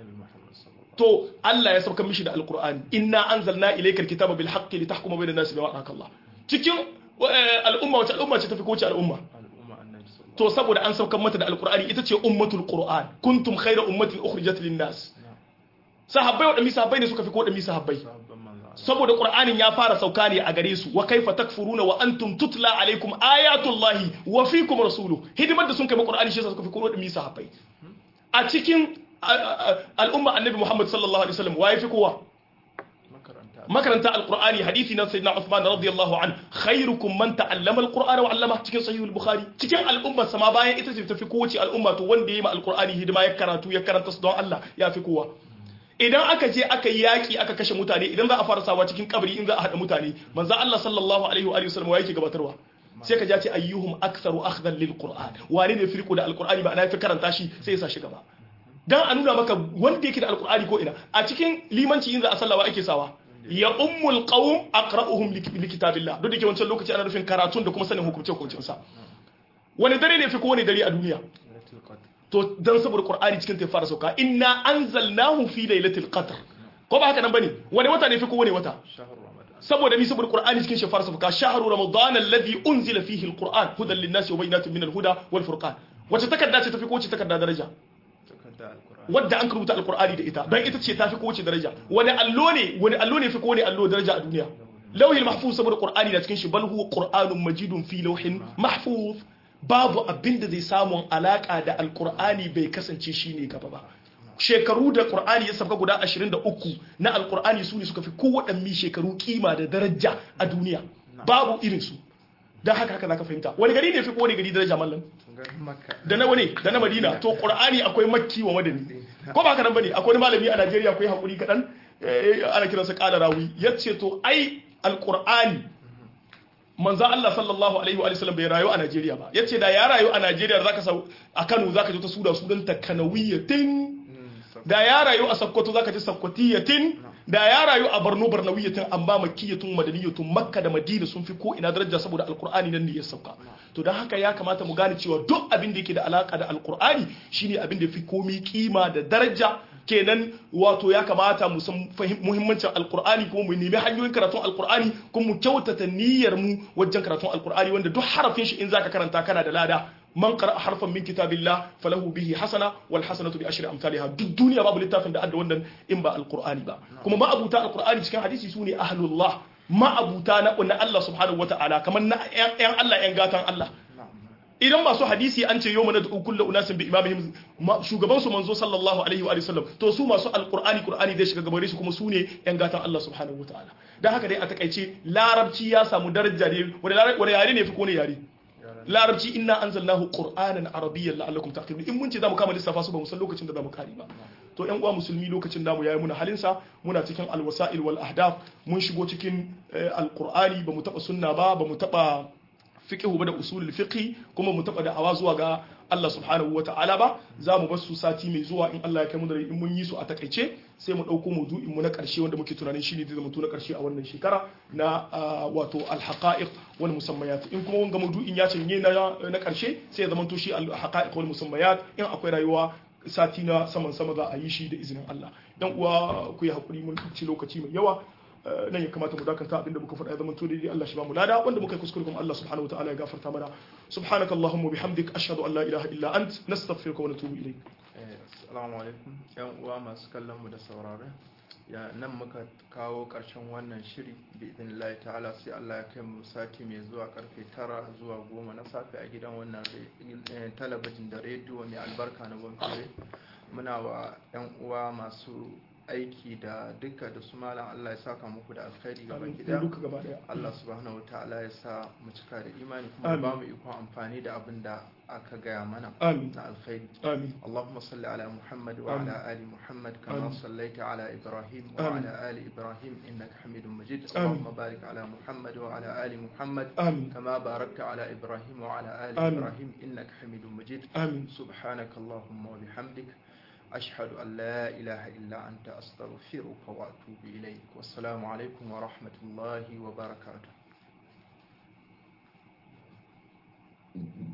Speaker 2: to Allah ya sauka mishi da alkur'ani inna anzalna ilaykal kitaba bil haqqi litahkuma bainan nasi bima araka Allah cikin al'umma wace al'umma ce tafi ko wace al'umma to saboda an saukar mata da alkur'ani ita ce ummatul qur'an kuntum khayra ummatin ukhrijat lin nas sahabbai wadanda sahabbai ne suka fi ko wadanda sahabbai saboda qur'anin ya fara sauka ne a gare su wa kaifa takfuruna wa antum tutla alaikum ayatullahi wa fikum rasuluhu hidimar da sun kai qur'ani shi suka fi ko wadanda sahabbai a cikin al'umma annabi Muhammad sallallahu alaihi wasallam waye fi kowa makaranta alqur'ani hadisi na sayyidina Uthman radiyallahu an khairukum man ta'allama alqur'ana wa 'allama cikin sahih al-bukhari cikin al'umma sama bayan ita ce tafi kowace al'umma to wanda yayi ma alqur'ani hidima ya karatu ya karanta su don Allah ya fi kowa idan aka je aka yi yaki aka kashe mutane idan za a fara sawa cikin kabari in za a hada mutane manzo Allah sallallahu alaihi wa alihi wasallam yake gabatarwa sai ka ja ce ayyuhum aktharu akhdan lil qur'an wane ne firko da alqur'ani ba ana fi karanta shi sai ya sa shi gaba dan a nuna maka wanda yake da alkur'ani ko ina a cikin limanci in za a sallawa ake sawa ya ummul qawm aqra'uhum likitabillah duk da ke wancan lokaci ana nufin karatun da kuma sanin hukunce hukuncin sa wani dare ne fi ko wani dare a duniya to dan saboda qur'ani cikin ta fara sauka inna anzalnahu fi lailatul qadr ko ba haka nan bane wani wata ne fi ko wani wata saboda ni saboda qur'ani cikin shi fara sauka shahru ramadan alladhi unzila fihi alquran hudan lin-nasi wa bayyinatin min al-huda wal furqan wace takarda ce tafi ko wace takarda daraja wadda an rubuta alkur'ani da ita don ita ce ta fi kowace daraja wani allo ne wani allo ne fi kowane allo daraja a duniya lauhin mahfuz saboda qur'ani na cikin shi bal huwa qur'anun majidun fi lauhin mahfuz babu abin da zai samu alaka da alkur'ani bai kasance shine gaba ba shekaru da qur'ani ya sabka guda 23 na alkur'ani su ne suka fi kowaɗanne shekaru kima da daraja a duniya babu irin su don haka haka zaka fahimta wani gari ne fi kowane gari daraja mallam da na wani da na madina to qur'ani akwai makki wa madani ko ba haka nan bane akwai malami a Najeriya akwai hakuri kadan ana kiransa qala rawi yace to ai alqur'ani manzo Allah sallallahu alaihi wa sallam bai rayu a Najeriya ba yace da ya rayu a Najeriya zaka sa a Kano zaka ji ta sura sunan ta kanawiyatin da ya rayu a Sokoto zaka ji sakkwatiyatin da ya rayu a Borno Barnawiyatin amma Makkiyatun Madaniyatun Makka da Madina sun fi ko ina daraja saboda Alkur'ani nan ne ya sauka to dan haka ya kamata mu gane cewa duk abin da yake da alaka da Alkur'ani shine abin da fi komi kima da daraja kenan wato ya kamata mu san muhimmancin Alkur'ani kuma mu nemi hanyoyin karatun Alkur'ani kuma mu kyautata niyyar mu wajen karatun Alkur'ani wanda duk harafin shi in zaka karanta kana da lada man qara harfan min kitabillah falahu bihi hasana wal hasanatu bi ashri amsalha duk duniya babu littafin da adda wannan in ba alqur'ani ba kuma ma abuta alqur'ani cikin hadisi sune ahlullah ma abuta na na Allah subhanahu wataala kamar na yan Allah yan gatan Allah idan masu hadisi an ce yawma nad'u kullu unasin bi imamihim shugaban su manzo sallallahu alaihi wa sallam to su masu alqur'ani qur'ani zai shiga gabare su kuma su ne yan gatan Allah subhanahu wataala dan haka dai a takaice larabci ya samu daraja ne wani yare ne fi ko ne yare larabci inna anzalnahu qur'anan arabiyyan la'allakum taqilun in mun ce zamu kama lissafa su ba mu san lokacin da zamu kare ba to yan uwa musulmi lokacin namu yayi muna halin sa muna cikin alwasa'il wal ahdaf mun shigo cikin alqur'ani ba mu taba sunna ba ba mu taba fiqh ba da usulul fiqh kuma mu taba da'awa zuwa ga Allah subhanahu wa ta'ala ba za mu bar su sati mai zuwa in Allah ya kai mu da in mun yi su a takaice sai mu ɗauko maudu'in mu na ƙarshe wanda muke tunanin shine zai zama na ƙarshe a wannan shekara na wato al-haqa'iq wal musammayat in kuma wanga maudu'in ya canye na na ƙarshe sai ya zama to shi al-haqa'iq wal musammayat in akwai rayuwa sati na saman sama za a yi shi da izinin Allah dan uwa ku yi hakuri mun ci lokaci mai yawa nan ya kamata mu dakanta abinda muka faɗa ya zama to daidai Allah shi ba mu lada wanda muka yi kuskure kuma Allah subhanahu wa ta'ala ya gafarta mana subhanaka allahumma bihamdik ashhadu an la ilaha illa ant nastaghfiruka wa natubu ilayk
Speaker 1: assalamu alaikum yan uwa masu kallon mu da saurare ya nan muka kawo karshen wannan shiri bi idinillahi ta'ala sai Allah ya kai mu sati mai zuwa karfe tara zuwa goma na safe a gidan wannan talabijin da rediyo mai albarka na gwamnati muna wa yan uwa masu aiki da duka da su malam Allah ya saka muku da alkhairi gaba gida Allah subhanahu wa ta'ala ya sa mu cika da imani kuma ba mu ikon amfani da abin da aka gaya mana na alkhairi Allahumma salli ala Muhammad wa ala ali Muhammad kama sallaita ala Ibrahim wa ala ali Ibrahim innaka Hamidum Majid Allahumma barik ala Muhammad wa ala ali Muhammad kama barakta ala Ibrahim wa ala ali Ibrahim innaka Hamidum Majid subhanaka Allahumma wa bihamdik أشهد أن لا إله إلا أنت أستغفرك وأتوب إليك والسلام عليكم ورحمة الله وبركاته